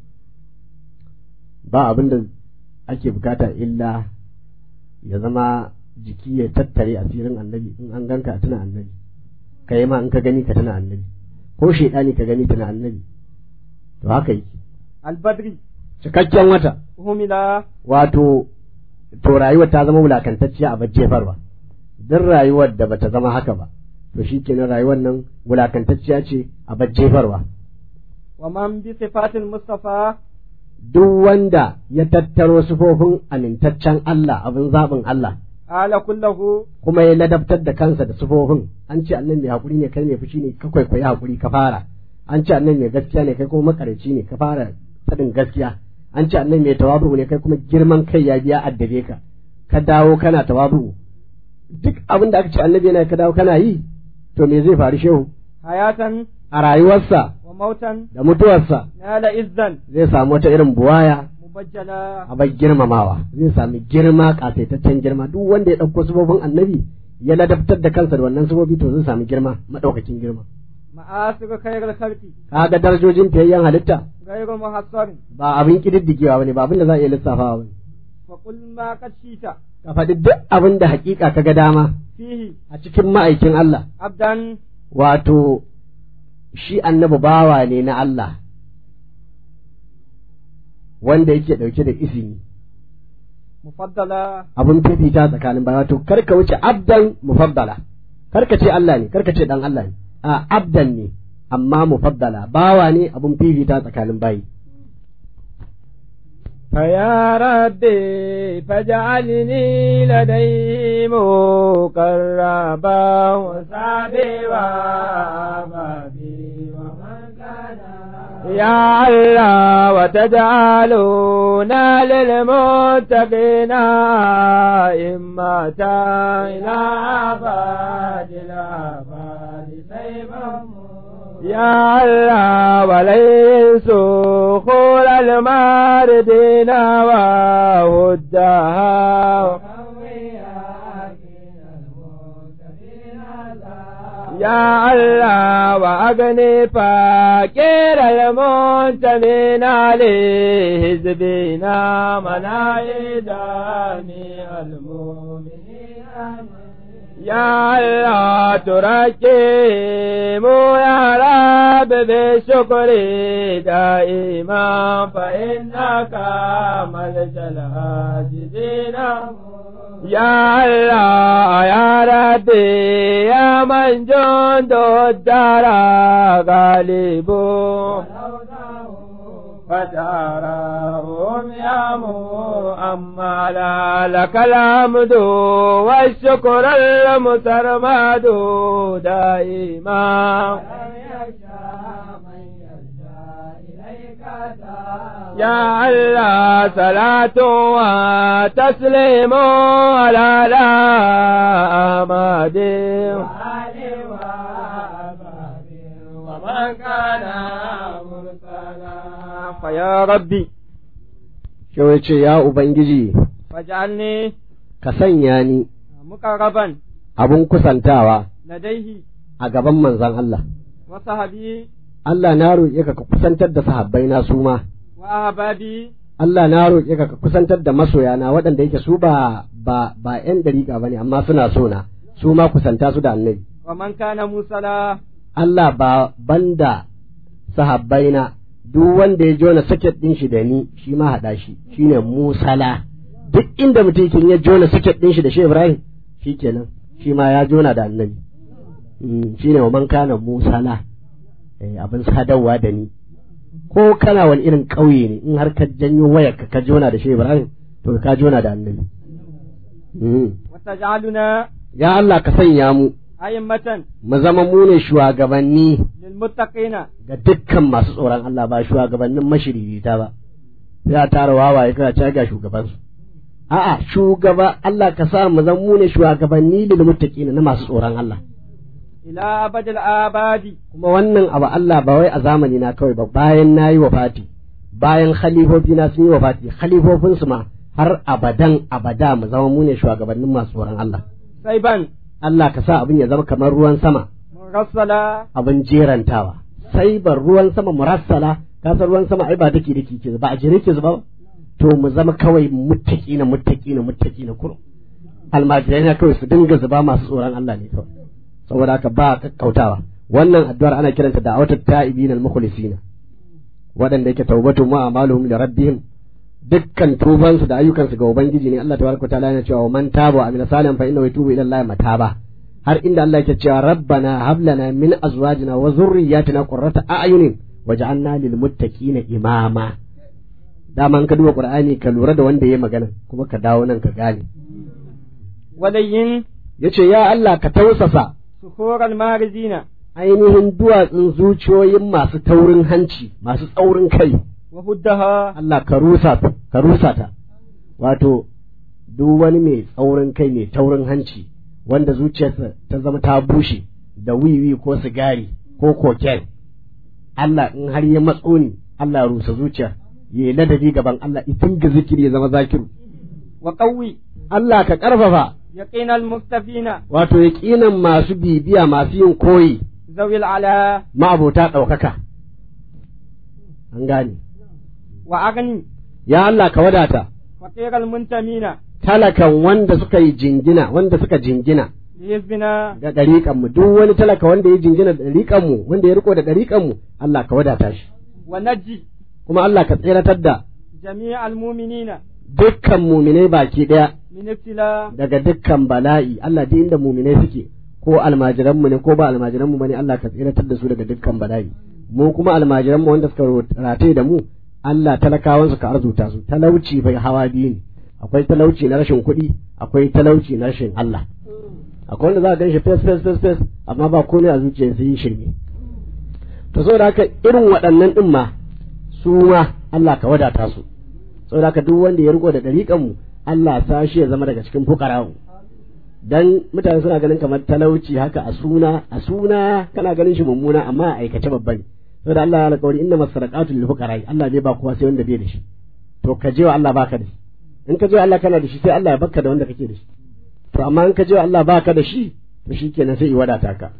ba abin da ake bukata illa ya zama jiki ya tattare asirin annabi in an ganka a tuna annabi ka yi ma in ka gani ka tuna annabi ko shaidani ka gani tuna annabi to haka yake البدر cikakken wata هملا wato to rayuwar ta zama wulakantacciya a jefarwa duk rayuwar da bata zama haka ba to shi kenan rayuwar nan wulakantacciya ce a jefarwa ومن بصفات المصطفى duk wanda ya tattaro sifofin amintaccen Allah abin zaɓin Allah آل كله kuma ya ladabtar da kansa da sifofin an ce annan mai hakuri ne kai mai fushi ne ka kwaikwayi hakuri ka fara an ce annan mai gaskiya ne kai kuma makarici ne ka fara faɗin gaskiya an ce annan mai tawabu ne kai kuma girman kai ya biya addabe ka ka dawo kana tawabu duk abin da aka ce annabi yana ka dawo kana yi to me zai faru shehu حياة a rayuwarsa وموتا da mutuwarsa نال إذا zai samu wata irin buwaya مبجلا a bai girmamawa zai sami girma kasaitaccen girma duk wanda ya ɗauko sifofin annabi ya ladabtar da kansa da wannan sifofi to zai sami girma maɗaukakin girma مآثر خير الخلق kaga darajojin fiyayyen halitta غير محصر ba abin kididdigewa bane ba abin da za a iya lissafawa bane فقل ما قد شئت ka faɗi duk abin da hakika kaga dama فيه a cikin ma'aikin Allah عبدا wato shi annabi bawa ne na Allah wanda yake ɗauke da izini مفضلا abin fifita tsakanin baya wato kar ka wuce abdan mufaddala kar ka ce Allah ne kar ka ce dan Allah ne a abdan ne amma mufaddala bawa ne abin fifita tsakanin bayi فيا ربي فاجعلني لديه مقربا وسعدي وابدي ومن كان يا الله وتجعلونا للمتقين إمة إلى أبد الأبد سيفا يا الله وليس خول الماردين وهدها يا الله وأغني فقير المنتمين عليه حزبنا منايداني المؤمنين يا الله تركيم يا رب بالشكر دائما فإنك ملجأ العاجزين يا الله يا ربي يا من جند الدار غالب فتراهم يا مؤملا لك الحمد والشكر المترمد دائما يا الله صلاة وتسليم على لا أحمد ومن كان مرسلا فيا ربي Shehu ya ce, Ya Ubangiji, واجعلني ka sanya ni مقربا abin kusantawa لديه a gaban manzon Allah. وصحبي Allah na roƙe ka ka kusantar da sahabbai na su ma. وأحبابي Allah na roƙe ka ka kusantar da masoyana waɗanda yake su ba ba ba ƴan dariƙa bane amma suna so na su ma kusanta su da annabi. ومن كان موسلا Allah ba banda sahabbaina duk wanda ya jona saket ɗin shi da ni shi ma haɗa shi shine musala duk inda mutum yake ya jona saket ɗin shi da shi Ibrahim shikenan shi ma ya jona da annabi Mm, shine wa man kana musala eh, abin sadarwa da ni ko kana wani irin ƙauye ne in har ka janyo wayar ka ka jona da shi Ibrahim to ka jona da annabi Mm. وتجعلنا ya Allah ka sanya mu أئمة mu zama mu ne shugabanni للمتقين ga dukkan masu tsoron Allah ba shugabannin mashiririta ba sai a tara wawaye kana ta ga shugabansu a'a shugaba Allah ka sa mu zama mu ne shugabanni lil muttaqina na masu tsoron Allah إلى أبد الآباد kuma wannan abu Allah ba wai a zamani na kawai ba bayan nayi wafati bayan khalifofi na sun yi wafati khalifofin su ma har abadan abada mu zama mu ne shugabannin masu tsoron Allah سيبا Allah ka sa abin ya zama kamar ruwan sama مرسلا abin jerantawa sai ban ruwan sama murassala ka san ruwan sama ai ba dake dake ke ba a jere ke zuba ba to mu zama kawai muttaki na muttaki na muttaki na kurum almajirai na kawai su dinga zuba masu tsoron Allah ne kawai saboda haka ba kakkautawa wannan addu'ar ana kiranta da awatat ta'ibin al-mukhlisina waɗanda yake taubatu ma amaluhum li rabbihim dukkan tubansu da ayyukansu ga ubangiji ne Allah tabaraka ta'ala yana cewa man taba wa amila salihan fa innahu yatubu ila Allah mataba har inda Allah yake cewa rabbana hab lana min azwajina wa dhurriyyatina qurrata a'yunin waj'alna lil muttaqina imama dama in ka duba qur'ani ka lura da wanda yayi magana kuma ka dawo nan ka gane ولين yace ya Allah ka tausasa صخور المارزين ainihin duwatsun zuciyoyin masu taurin hanci masu tsaurin kai وهدها Allah ka rusa ta ka rusa ta wato duk wani mai tsaurin kai mai taurin hanci wanda zuciyarsa ta zama ta bushe da wiwi ko sigari ko koken Allah in har ya matso ni Allah ya rusa zuciya ya yi ladabi gaban Allah itin ga zikiri ya zama zakiru وقوي Allah ka karfafa يقين المكتفين wato yaƙinan masu bibiya masu yin koyi ذوي العلا ma'abota ɗaukaka an gane وأغني ya Allah ka wadata فقير المنتمين talakan wanda suka yi jingina wanda suka jingina لحزبنا ga ɗariƙanmu duk wani talaka wanda ya jingina da ɗariƙanmu wanda ya riko da ɗariƙanmu Allah ka wadata shi ونجي kuma Allah ka tseratar da جميع المؤمنين dukkan muminai baki ɗaya من ابتلاء daga dukkan bala'i Allah duk inda muminai suke ko almajiranmu ne ko ba almajiranmu bane Allah ka tseratar da su daga dukkan bala'i mu kuma almajiranmu wanda suka rataye da mu Allah talakawansu ka arzuta su talauci bai hawa biyu ne akwai talauci na rashin kuɗi akwai talauci na rashin Allah akwai wanda za ka ganshi fes fes fes fes amma ba komai a zuciya sai yi shirme to saboda haka irin waɗannan ɗin ma su ma Allah ka wadata su saboda haka duk wanda ya riko da ɗariƙan mu Allah sa shi ya zama daga cikin fukara'u dan mutane suna ganin kamar talauci haka a suna a suna kana ganin shi mummuna amma a aikace babba ne saboda Allah ya alƙawari inna masadaqatu lil fuqara Allah bai ba kowa sai wanda bai da shi to ka je wa Allah baka da shi in ka je wa Allah kana da shi sai Allah ya baka da wanda kake da shi to amma in ka je wa Allah baka da shi to shikenan sai i wadata ka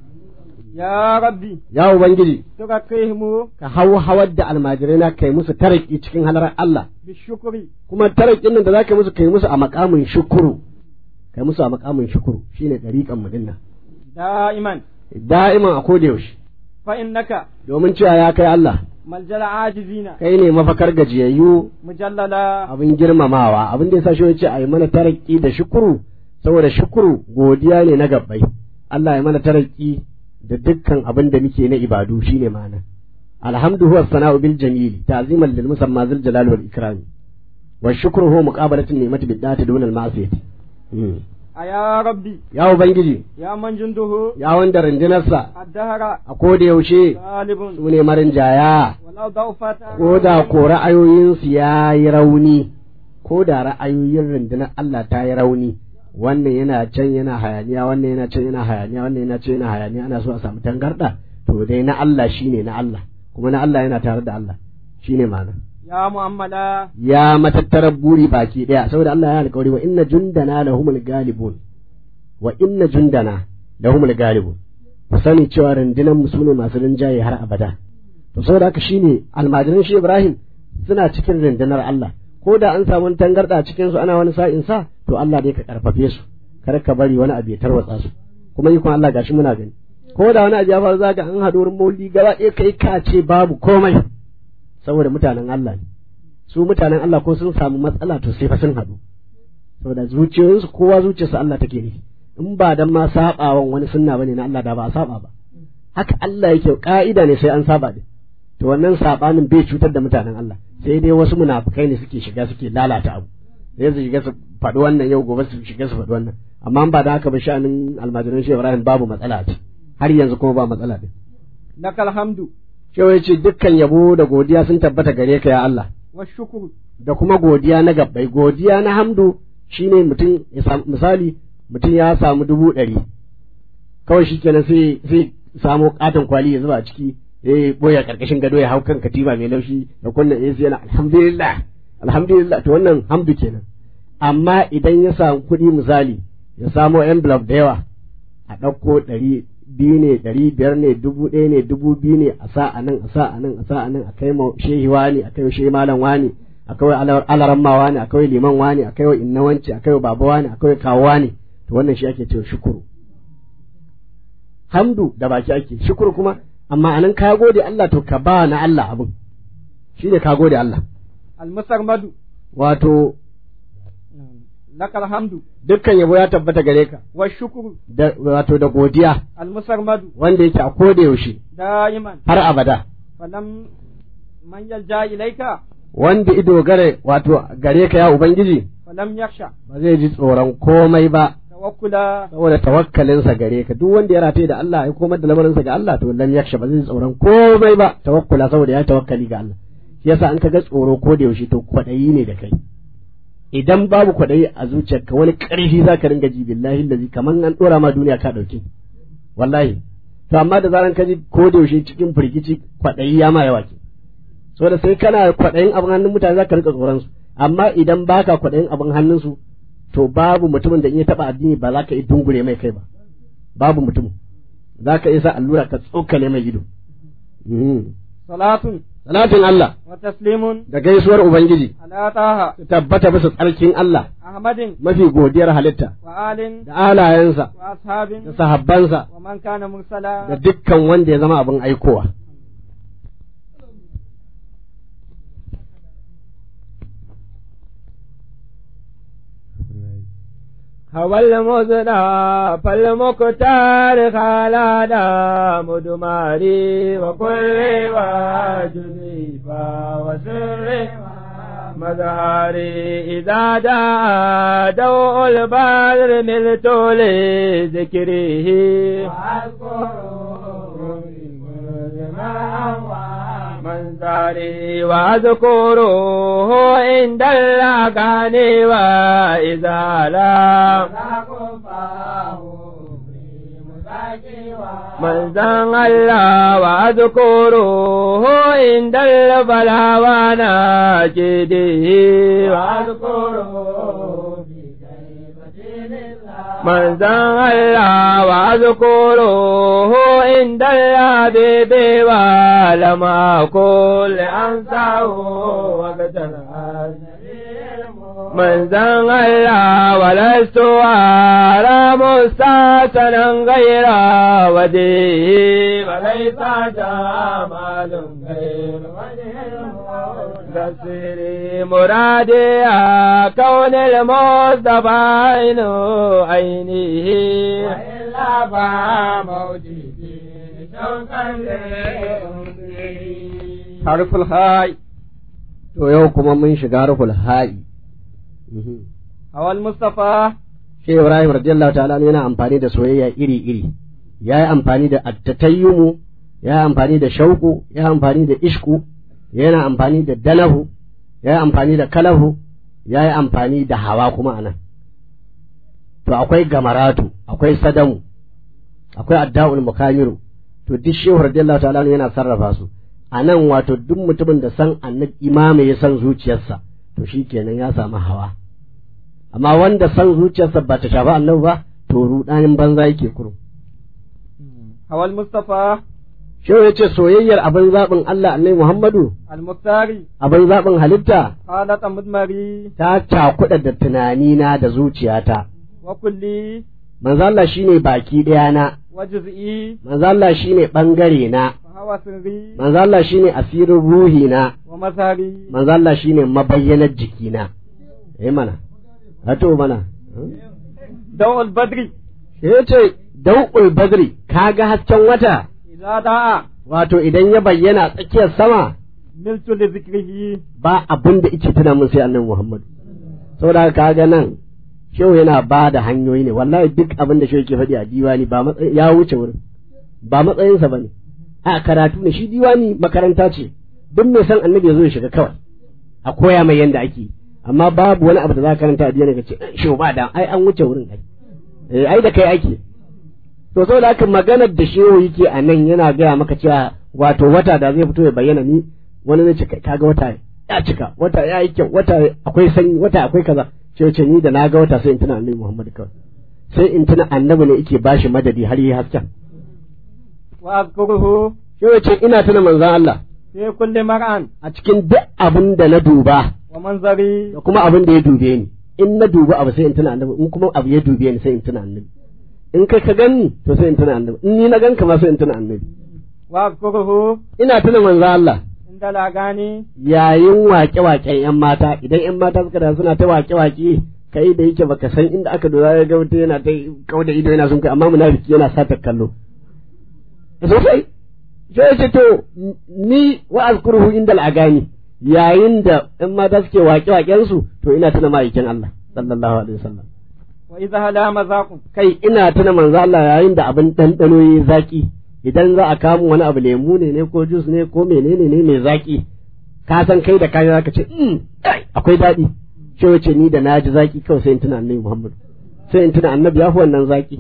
يا ربي ya ubangiji ترقيهم ka hau hawar da almajirai na kai musu taraki cikin halarar Allah بالشكر kuma tarakin nan da zaka musu kai musu a makamin shukuru kai musu a makamin shukuru shine dariƙan mu dinnan دائما da'iman a koda yaushe فإنك domin cewa ya kai Allah ملجأ العاجزين kai ne mafakar gajiyayyu مجللا abin girmamawa abin da yasa shi yace a yi mana taraki da shukuru saboda shukuru godiya ne na gabbai Allah ya mana taraki da dukkan abin da muke na ibadu shine ma'ana alhamdu huwa sana'u bil jamili ta'ziman lil musamma zil jalali wal ikram wa shukru huwa muqabalatu ni'mati bid dati dun al ma'siyati Mm. يا ربي ya ubangiji يا من جنده ya wanda rundunarsa الدهر a koda yaushe غالب su ne marinjaya ولو ضعفت ko da ko ra'ayoyinsu ya yi rauni ko da ra'ayoyin rundunar Allah ta yi rauni wannan yana can yana hayaniya wannan yana can yana hayaniya wannan yana can yana hayaniya ana so a samu tangarda to dai na Allah shine na Allah kuma na Allah yana tare da Allah shine ma'ana يا مؤملا ya matattarar buri baki daya saboda Allah ya alƙawari wa inna jundana lahumul galibun wa inna jundana lahumul galibun ku sani cewa rundunar mu sune masu rinjaye har abada to saboda haka shine almajiran shi Ibrahim suna cikin rundunar Allah ko da an samu wani tangarda cikin su ana wani sa'in sa to Allah dai ka karfafe su kar ka bari wani abu ya tarwatsa su kuma ikon Allah gashi muna gani ko da wani abu ya faru zaka an haɗu wurin maulidi gaba ɗaya kai ka ce babu komai saboda mutanen Allah ne su mutanen Allah ko sun samu matsala to sai fa sun haɗu saboda zuciyoyinsu kowa zuciyarsa Allah take ne in ba dan ma sabawan wani sunna bane na Allah da ba a saba ba haka Allah yake ka'ida ne sai an saba din to wannan sabanin bai cutar da mutanen Allah sai dai wasu munafukai ne suke shiga suke lalata abu sai su shiga su faɗi wannan yau gobe su shiga su faɗi wannan amma ba da haka ba sha'anin almajiran shehu ibrahim babu matsala ce har yanzu kuma ba matsala ne lakal hamdu shehu ya ce dukkan yabo da godiya sun tabbata gare ka ya Allah wa shukru da kuma godiya na gabbai godiya na hamdu shine mutum ya samu misali mutum ya samu dubu ɗari kawai shi kenan sai sai samo katon kwali ya zuba a ciki ya boye karkashin gado ya hau kan katiba mai laushi da kunna AC yana alhamdulillah alhamdulillah to wannan hamdu kenan amma idan ya samu kuɗi misali ya samo envelope da yawa a ɗauko ɗari biyu ne ɗari biyar ne dubu ɗaya ne dubu biyu ne a sa a nan a sa a nan a sa a nan a kai ma shehi wani a kai wa shehi malam wani a kai wa alaramma wani a kai wa liman wani a kai wa inna wanci a kai wa baba wani a kai wa kawo wani to wannan shi ake cewa shukuru hamdu da baki ake shukuru kuma amma anan ka gode Allah to ka ba na Allah abin shi ne ka gode Allah almusarmadu wato lakal hamdu dukkan yabo ya tabbata gare ka wa shukru da wato da godiya almusarmadu wanda yake a koda yaushe da'iman har abada falam man yalja ilaika wanda ido gare wato gare ka ya ubangiji falam yakhsha ba zai ji tsoron komai ba tawakkula saboda tawakkalinsa gare ka duk wanda ya rataye da Allah ya komar da lamarinsa ga Allah to lam yaksha ba zai ji tsoron komai ba tawakkula saboda ya tawakkali ga Allah shi yasa an ka ga tsoro ko da yaushe to kwadayi ne da kai idan babu kwadayi a zuciyarka wani karfi zaka ringa ji billahi allazi kaman an dora ma duniya ka dauke wallahi to amma da zaran ka ji ko da yaushe cikin firgici kwadayi ya ma yawa ke saboda sai kana kwadayin abin hannun mutane zaka rika tsoron su amma idan baka kwadayin abin hannun su to babu mutumin da in ya taba addini ba za ka yi dungure mai kai ba babu mutum za ka isa allura ka tsokale mai ido salatun salatin Allah wa taslimun da gaisuwar ubangiji ala taha su tabbata bisa tsarkin Allah ahmadin mafi godiyar halitta wa alin da alayensa wa ashabin da sahabbansa wa man kana mursala da dukkan wanda ya zama abin aikowa هو المزنى فالمختار خالادا مدماري وكل واجدي وسر مظهري إذا جاء دوء البدر ملت لذكره منظري واذكره عند الأغاني وإذا لم منزل الله واذكره عند البلاء وناجده واذكره منزل الله واذكره عند الحبيب ولم أقل أنساه وقت من زن الله ولست أرى مستحسنا غير وديه وليس جمال غير تسري مرادي كون المصطفى عين عينه وإلا فموجودي شوقا harful hai to yau kuma mun shiga harful ha'i awal mustafa shi Ibrahim radiyallahu ta'ala yana amfani da soyayya iri iri ya yi amfani da attatayyumu ya yi amfani da shauku ya yi amfani da ishku yana amfani da dalahu ya yi amfani da kalahu ya yi amfani da hawa kuma anan to akwai gamaratu akwai sadamu akwai adda'ul mukamiru to duk shehu radiyallahu ta'ala yana sarrafa su a nan wato duk mutumin da san annabi imama ya san zuciyarsa to shi kenan ya samu hawa amma wanda san zuciyarsa ba ta shafi annabi ba to rudanin banza yake kurum awal mustafa shehu ya ce soyayyar abin zaɓin Allah annabi Muhammadu al-muftari abin zaɓin halitta halata mudmari ta cakuɗa da tunanina da zuciyata wa kulli manzo Allah shine baki ɗaya na wa juz'i manzo Allah shine bangare na wa hawa sirri manzo Allah shine asirin ruhi na wa mazhari manzo Allah shine mabayyanar jikina eh mana hato mana dawul badri ya ce dau'ul badri kaga hasken wata idza da'a wato idan ya bayyana tsakiyar sama miltu li zikrihi ba abin da yake tuna mun sai annabi Muhammadu saboda haka kaga nan shehu yana ba da hanyoyi ne wallahi duk abin da shehu ke faɗi a diwani ba matsayin ya wuce wurin ba matsayinsa bane a karatu ne shi diwani makaranta ce duk mai san annabi ya zo ya shiga kawai a koya mai yanda ake amma babu wani abu da za ka karanta a diwani ka ce shehu ba da ai an wuce wurin ai eh ai da kai ake to saboda haka maganar da shehu yake a nan yana gaya maka cewa wato wata da zai fito ya bayyana ni wani zai ce kaga wata ya cika wata ya yi kyau wata akwai sanyi wata akwai kaza ce ce ni da na ga wata sai in tuna annabi Muhammad kawai sai in tuna annabi ne yake bashi madadi har yi hasken wa azkuruhu ce ce ina tuna manzon Allah fi kulli mar'an a cikin duk abin da na duba wa manzari da kuma abin da ya dube ni in na duba abu sai in tuna annabi in kuma abu ya dube ni sai in tuna annabi in kai ka ganni to sai in tuna annabi in ni na ganka ma sai in tuna annabi wa azkuruhu ina tuna manzon Allah inda lagani yayin waƙe-waƙen 'yan mata idan 'yan mata suka da suna ta waƙe-waƙe kai da yake baka san inda aka dora ya ga wata yana ta kauda ido yana sun kai amma munafiki yana sata kallo sosai sai ce to ni wa azkuruhu inda al'agani yayin da 'yan mata suke waƙe-waƙen su to ina tuna ma'aikin Allah sallallahu alaihi wasallam wa idza hala mazaqun kai ina tuna manzo Allah yayin da abin ɗanɗano yayi zaki idan za a kamun wani abu lemu ne ne ko jus ne ko menene ne mai zaki ka san kai da kayan zaka ce "Mm, ai, akwai daɗi ce wace ni da naji zaki kawai sai in tuna annabi Muhammad sai in tuna annabi ya fi wannan zaki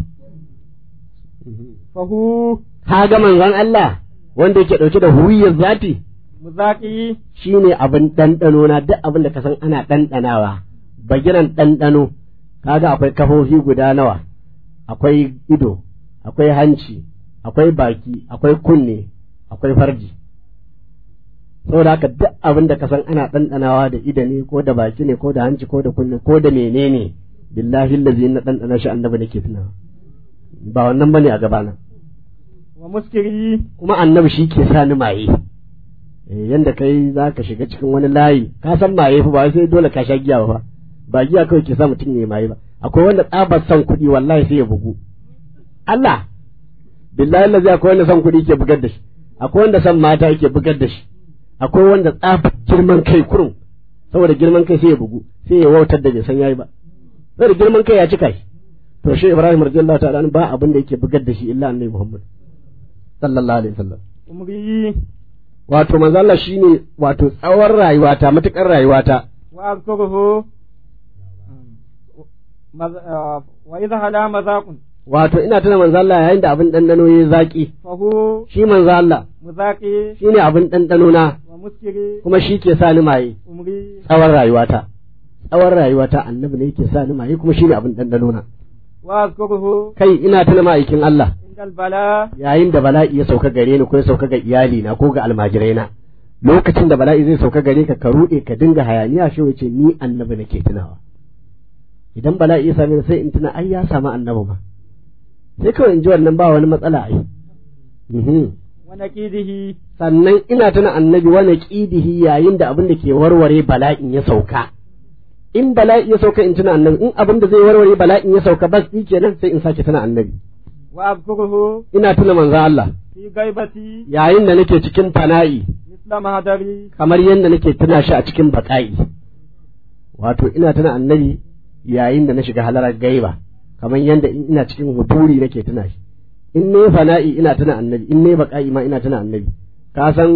fahu ka ga manzon Allah wanda yake ɗauke da huwiyar zati muzaqi shine abin ɗanɗano na duk abin da ka san ana ɗanɗanawa bagiran ɗanɗano kaga akwai kafofi guda nawa akwai ido akwai hanci akwai baki akwai kunne akwai farji saboda haka duk abin da ka san ana ɗanɗanawa da ido ne ko da baki ne ko da hanci ko da kunne ko da menene billahi allazi na ɗanɗana shi annabi nake tunawa ba wannan bane a gabana wa muskiri kuma annabi shi ke sa ni maye eh yanda kai za ka shiga cikin wani layi ka san maye fa ba sai dole ka sha giya ba fa ba giya kawai ke sa mutum ya maye ba akwai wanda tsabar son kuɗi wallahi sai ya bugu Allah billahi lazi akwai wanda son kuɗi ke bugar da shi akwai wanda son mata yake bugar da shi akwai wanda tsabar girman kai kurum saboda girman kai sai ya bugu sai ya wautar da bai san yayi ba saboda girman kai ya cika shi to shi Ibrahim radiyallahu ta'ala anhu ba abin da yake bugar da shi illa annabi Muhammad sallallahu alaihi wasallam umri wato manzo Allah shine wato tsawon rayuwata matukar rayuwata wa azkuruhu maz- ah, wa idza hala mazaqun wato ina tuna manzo Allah yayin da abin dandano yayi zaki fahu shi manzo Allah muzaqi shine abin dandano na wa muskiri kuma shi ke sa ni maye umri tsawon rayuwata tsawon rayuwata annabi ne yake sa ni maye kuma shine abin dandano na wa azkuruhu kai ina tuna ma'aikin Allah indal bala yayin da bala'i ya sauka gare ni ko ya sauka ga iyali na ko ga almajirai na lokacin da bala'i zai sauka gare ka ka ruɗe ka dinga hayaniya shi wace ni annabi nake tunawa idan bala'i ya same ni sai in tuna ai ya samu annabi ma sai kawai in ji wannan ba wani matsala ai Mhm. wa naqidihi sannan ina tuna annabi wani ƙidihi yayin da abin da ke warware bala'in ya sauka in bala'i ya sauka in tuna annabi in abin da zai warware bala'in ya sauka bas shi kenan sai in sake tuna annabi wa azkuruhu ina tuna manzo Allah fi gaibati yayin da nake cikin fana'i misla mahadari kamar yadda nake tuna shi a cikin baƙa'i wato ina tuna annabi yayin da na shiga halarar gaiba kamar yadda in ina cikin huduri nake tuna shi in ne fana'i ina tuna annabi in ne baƙa'i ma ina tuna annabi ka san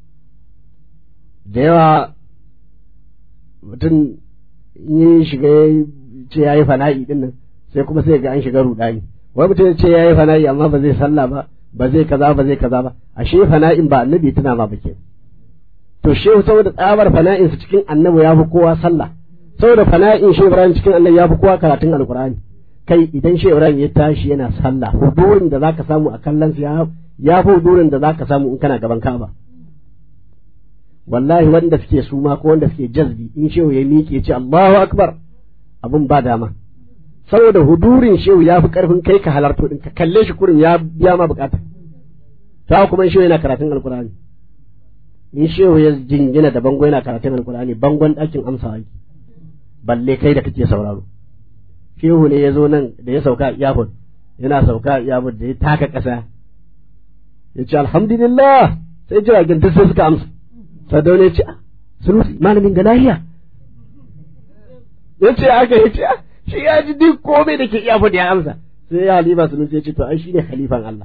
da yawa mutum in yi shiga ya ce ya yi fana'i din nan sai kuma sai ga an shiga rudani wai mutum ya ce ya yi fana'i amma ba zai sallah ba ba zai kaza ba zai kaza ba ashe fana'in ba annabi tuna ma ba kenan to shehu saboda tsabar fana'in su cikin annabi ya fi kowa sallah saboda fana'in shehu ibrahim cikin annabi ya fi kowa karatun alkur'ani kai idan shehu ibrahim ya tashi yana sallah hudurin da zaka samu a kallon ya ya fi hudurin da zaka samu in kana gaban ka'aba wallahi wanda suke suma ko wanda suke jazbi in shehu ya miƙe ya ce Allahu akbar abun ba dama saboda hudurin shehu ya fi karfin kai ka halarto din ka kalle shi kurin ya biya ma bukata ta kuma in shehu yana karatun alkur'ani in shehu ya jingina da bango yana karatun alkur'ani bangon ɗakin amsa yake balle kai da kake sauraro shehu ne ya zo nan da ya sauka a iyafon yana sauka a iyafon da ya taka ƙasa ya ce alhamdulillah sai jiragen duk sai suka amsa sadaune ya ce "Ah, sunusi malamin ga lahiya ya ce aka yi ce shi ya ji duk komai da ke iya faɗi ya amsa sai ya halifa sunusi ya ce to ai shi ne halifan Allah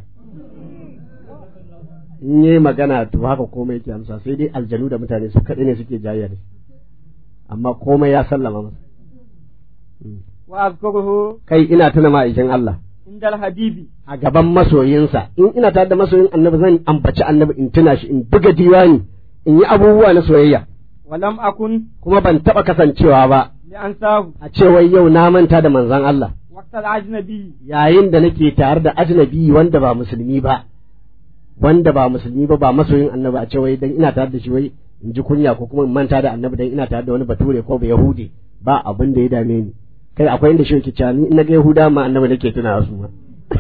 in yi magana to haka komai yake amsa sai dai aljanu da mutane su kaɗai ne suke jayya da amma komai ya sallama masa wa azkuruhu kai ina tuna ma'aikin Allah indal habibi a gaban masoyinsa in ina tare da masoyin annabi zan ambaci annabi in tuna shi in buga diwani in yi abubuwa na soyayya walam akun kuma ban taɓa kasancewa ba li ansahu a cewa yau na manta da manzon Allah waqtal ajnabi yayin da nake tare da ajnabi wanda ba musulmi ba wanda ba musulmi ba ba masoyin annabi a cewa dan ina tare da shi wai in ji kunya ko kuma in manta da annabi dan ina tare da wani bature ko ba yahudi ba abin da ya dame ni kai akwai inda shi yake cewa ni in na ga yahuda ma annabi nake tuna su ma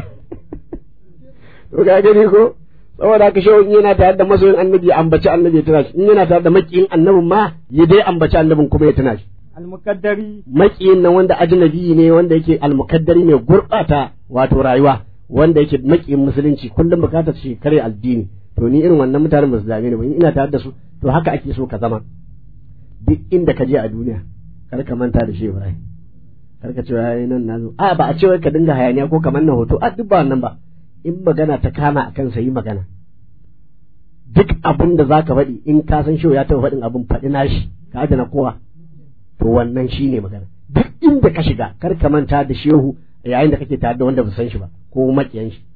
to ga gani ko saboda haka shehu in yana tare da masoyin annabi ya ambaci annabi ya tuna shi in yana tare da makiyin annabin ma ya dai ambaci annabin kuma ya tuna shi almukaddari makiyin nan wanda ajnabi ne wanda yake almukaddari mai gurbata wato rayuwa wanda yake makiyin musulunci kullum bukatar shi kare addini to ni irin wannan mutanen ba su dame ni ba in ina tare da su to haka ake so ka zama duk inda ka je a duniya kar ka manta da shi Ibrahim kar ka ce yayi nan nazo a ba a ce wai ka dinga hayaniya ko kamar na hoto a duk ba wannan ba in magana ta kama akan sa yi magana duk abin da zaka faɗi in ka san shi ya taɓa faɗin abin faɗi nashi ka adana kowa to wannan shi ne magana duk inda ka shiga kar ka manta da shehu yayin da kake tare da wanda ba san shi ba ko makiyan shi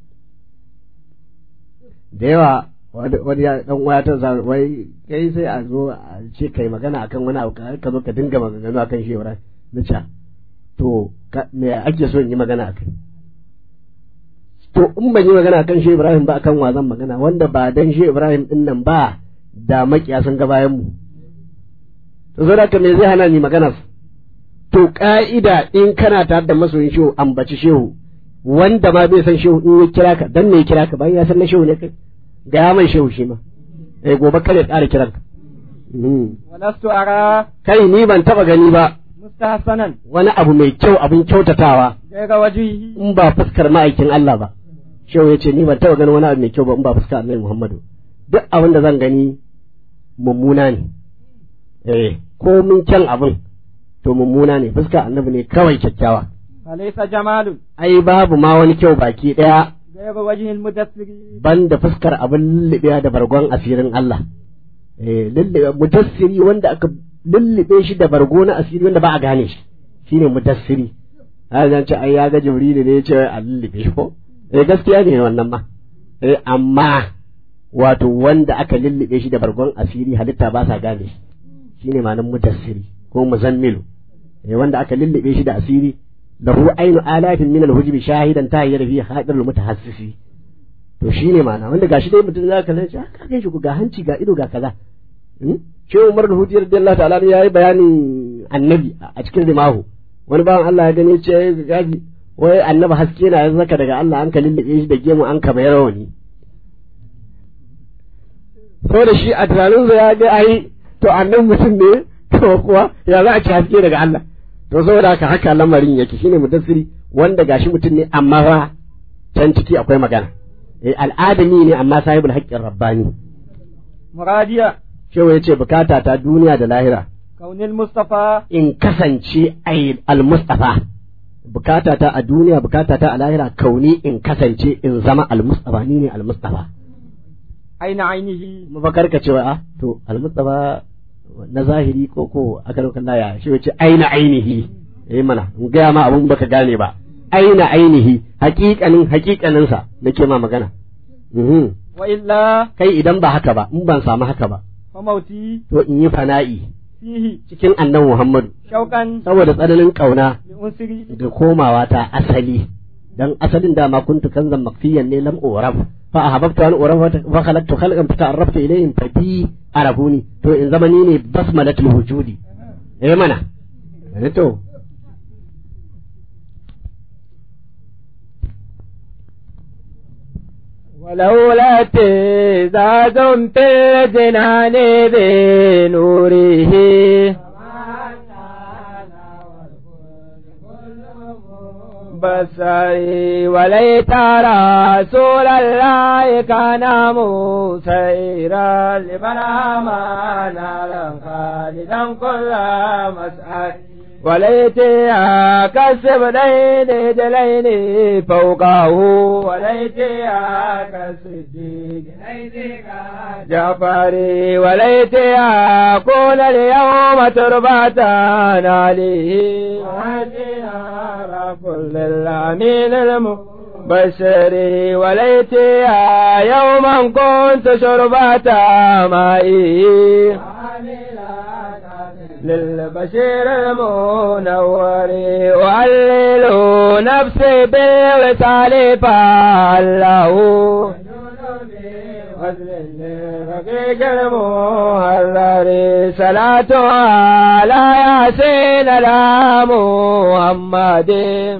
da yawa wani ya dan waya ta za wai kai sai a zo a ce kai magana akan wani abu ka zo ka dinga maganganu akan shehu ra na ce to me ake so in yi magana akai to in ban yi magana akan shehu Ibrahim ba akan wa zan magana wanda ba dan shehu Ibrahim din nan ba da makiya sun ga bayan mu to zo ka me zai hana ni magana to ka'ida in kana tare da masoyin shehu ambaci shehu wanda ma bai san shehu in ya kira ka dan me ya kira ka bayan ya san na shehu ne kai ga ya mai shehu shi ma eh gobe kare ƙara kiran ka walastu ara kai ni ban taba gani ba mustahsanan wani abu mai kyau abin kyautatawa gaira wajhihi in ba fuskar ma'aikin Allah ba shehu ya ce ni ban taba gani wani abu mai kyau ba in ba fuskar Annabi Muhammadu duk abin da zan gani mummuna ne eh ko min kyan abin to mummuna ne fuskar Annabi ne kawai kyakkyawa falaysa jamalun ai babu ma wani kyau baki daya gaira wajhil mudassiri banda fuskar abin lullubewa da bargon asirin Allah eh lullube mudassiri wanda aka lullube shi da bargo na asiri wanda ba a gane shi shine mudassiri har zan ce ai ya ga jibrilu ne ya ce a lullube shi ko eh gaskiya ne wannan ma eh amma wato wanda aka lullube shi da bargon asiri halitta ba sa gane shi shine ma'anar mudassiri ko muzammilu eh wanda aka lullube shi da asiri lahu ainu alafin min alhujbi shahidan tahiyyar fi hadirul mutahassisi to shine ma'ana wanda gashi dai mutum zaka kalle shi ka gan shi ga hanci ga ido ga kaza Shehu Umar al-Hudi radiyallahu ta'ala ya yi bayanin annabi a cikin rimahu wani bawan Allah ya gani ce gaji wai annabi haske na ya zaka daga Allah an ka lullube shi da gemu an ka bayar wani saboda shi a tunaninsa ya ga ai to annabi mutum ne to kuwa ya za a ci haske daga Allah to saboda haka haka lamarin yake shine mudassiri wanda gashi mutum ne amma fa can ciki akwai magana eh al'adami ne amma sahibul haqqin rabbani muradiya shehu ya ce bukata ta duniya da lahira kaunil mustafa in kasance ai al-mustafa bukata ta a duniya bukata ta a lahira kauni in kasance in zama al-mustafa ni ne al-mustafa aina ainihi mafakar ka cewa a to al-mustafa na zahiri ko ko aka lokacin laya shi wace aina ainihi eh mana in gaya ma abun baka gane ba aina ainihi haƙiƙanin haƙiƙanin sa nake ma magana mhm wa illa kai idan ba haka ba in ban samu haka ba fa mauti to in yi fana'i fihi cikin annabi Muhammadu shauqan saboda tsananin kauna li unsiri da komawa ta asali dan asalin dama kuntu kanzan makfiyan ne lam uraf fa ahabbtu an uraf fa khalaqtu khalqan fa ta'arraftu ilayhim fa bi arafuni to in zamani ne basmalatul wujudi eh mana eh to ولولا اتزاز في الجنان بنوره بصري وليت رسول الله كان مسيرا لمن آمن نارا خالدا كل مسعد وليتها كسب لين دلين فوقه وليتها كالصديق جعفري وليتها كون اليوم تربة عليه وهديها كل الأمين المبشري وليتها يوما كنت شربة مائي للبشير المنور وعلل نفسي بالوصال فعله رقيق المهلر صلاة على ياسين لا محمد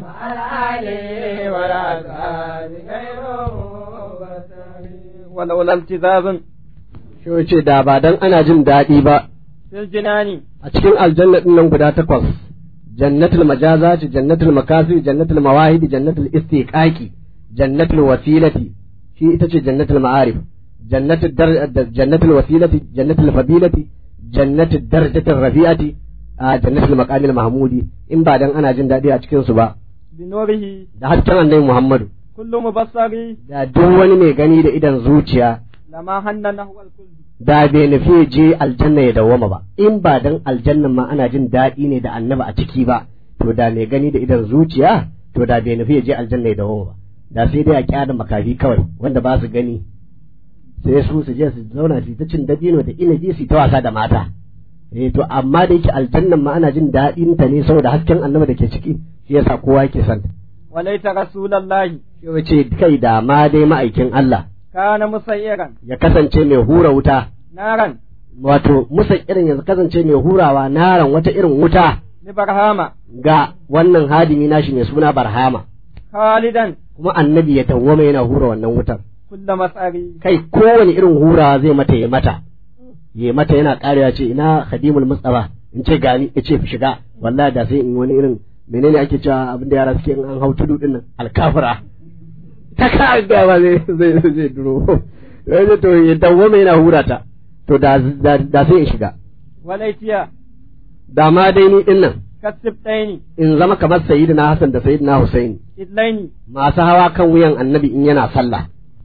ولولا التذاب shi ce da ba dan ana jin daɗi ba في الجنان a cikin aljanna din nan guda takwas jannatul majazati jannatul makasi jannatul mawahidi jannatul istiqaqi jannatul wasilati shi ita ce jannatul ma'arif jannatul dar jannatul wasilati jannatul fadilati jannatul darajatul rafi'ati a jannatul maqamil mahmudi in ba dan ana jin daɗi a cikin su ba بنوره da hasken annabi Muhammadu كل مبصر da duk wani mai gani da idan zuciya لما هن نحو الكل da bai nufi ya je aljanna ya dawwama ba in ba dan aljannan ma ana jin daɗi ne da annaba a ciki ba to da mai gani da idan zuciya to da bai nufi ya je aljanna ya dawwama ba da sai dai a kyada makafi kawai wanda ba su gani sai su su je su zauna su ta cin dabino da inabi su ta wasa da mata eh to amma da yake aljannan ma ana jin daɗin ta ne saboda hasken annaba da ke ciki shi yasa kowa yake son ta وليت رسول الله shi ce kai da ma dai ma'aikin Allah كان مسيرا ya kasance mai hura wuta نارا wato musa irin yanzu kasance mai hurawa naran wata irin wuta لبرهامة ga wannan hadimi nashi mai suna barhama خالدا kuma annabi ya tawwama yana hura wannan wutar كل مسأري kai kowane irin hurawa zai mata ya mata ya mata yana karewa ce ina khadimul mustafa in ce gani ya ce shiga wallahi da sai in wani irin menene ake cewa abin da yara suke in an hau tudu din nan alkafira ta ka ga ba zai zai zai duro yaje to ya dawwama yana hura ta to da da, da sai in shiga وليتيا da ma dai ni din nan كالسبتين in zama kamar sayyidina Hassan da sayyidina Husaini إذلين masu hawa kan wuyan annabi in yana sallah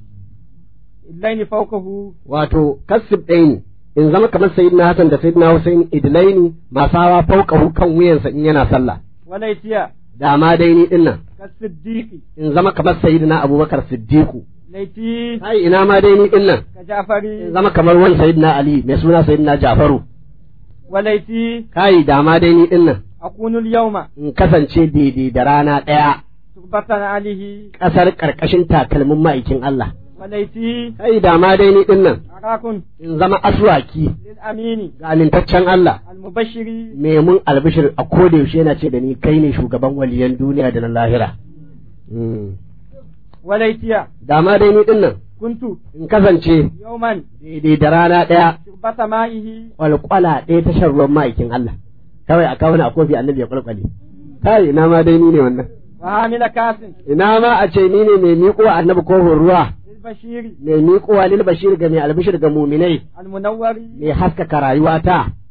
إذلين فوقه wato kasib ɗaya ne in zama kamar sayyidina Hassan da sayyidina Husaini idlaini masu hawa fauqahu kan wuyansa in yana sallah وليتيا da ma dai ni din nan كالصديق in zama kamar sayyidina Abubakar Siddiqu ليتي ai ina ma dai ni din nan in كجعفري zama kamar wani sayyidina Ali mai suna sayyidina Jafaru وليتي kai da ma dai ni din nan أكون اليوم in kasance daidai da rana ɗaya تربة عليه ƙasar ƙarƙashin takalmin ma'aikin Allah وليتي kai da ma dai ni din nan أراكن in zama aswaki للأمين ga amintaccen Allah المبشر me mun albishir a koda yaushe yana ce da ni kai ne shugaban waliyan duniya da na lahira وليتيا da ma dai ni din nan كنت in kasance يوما daidai da rana ɗaya تربة مائه kwalkwala ɗaya ta shan ruwan ma'aikin Allah kawai a kawo ni a kofi annabi ya kwalkwale kai ina ma dai ni ne wannan وعامل كاس ina ma a ce ni ne mai miƙo annabi kofin ruwa للبشير mai miƙowa lil bashir ga mai albishir ga muminai المنور mai haskaka rayuwata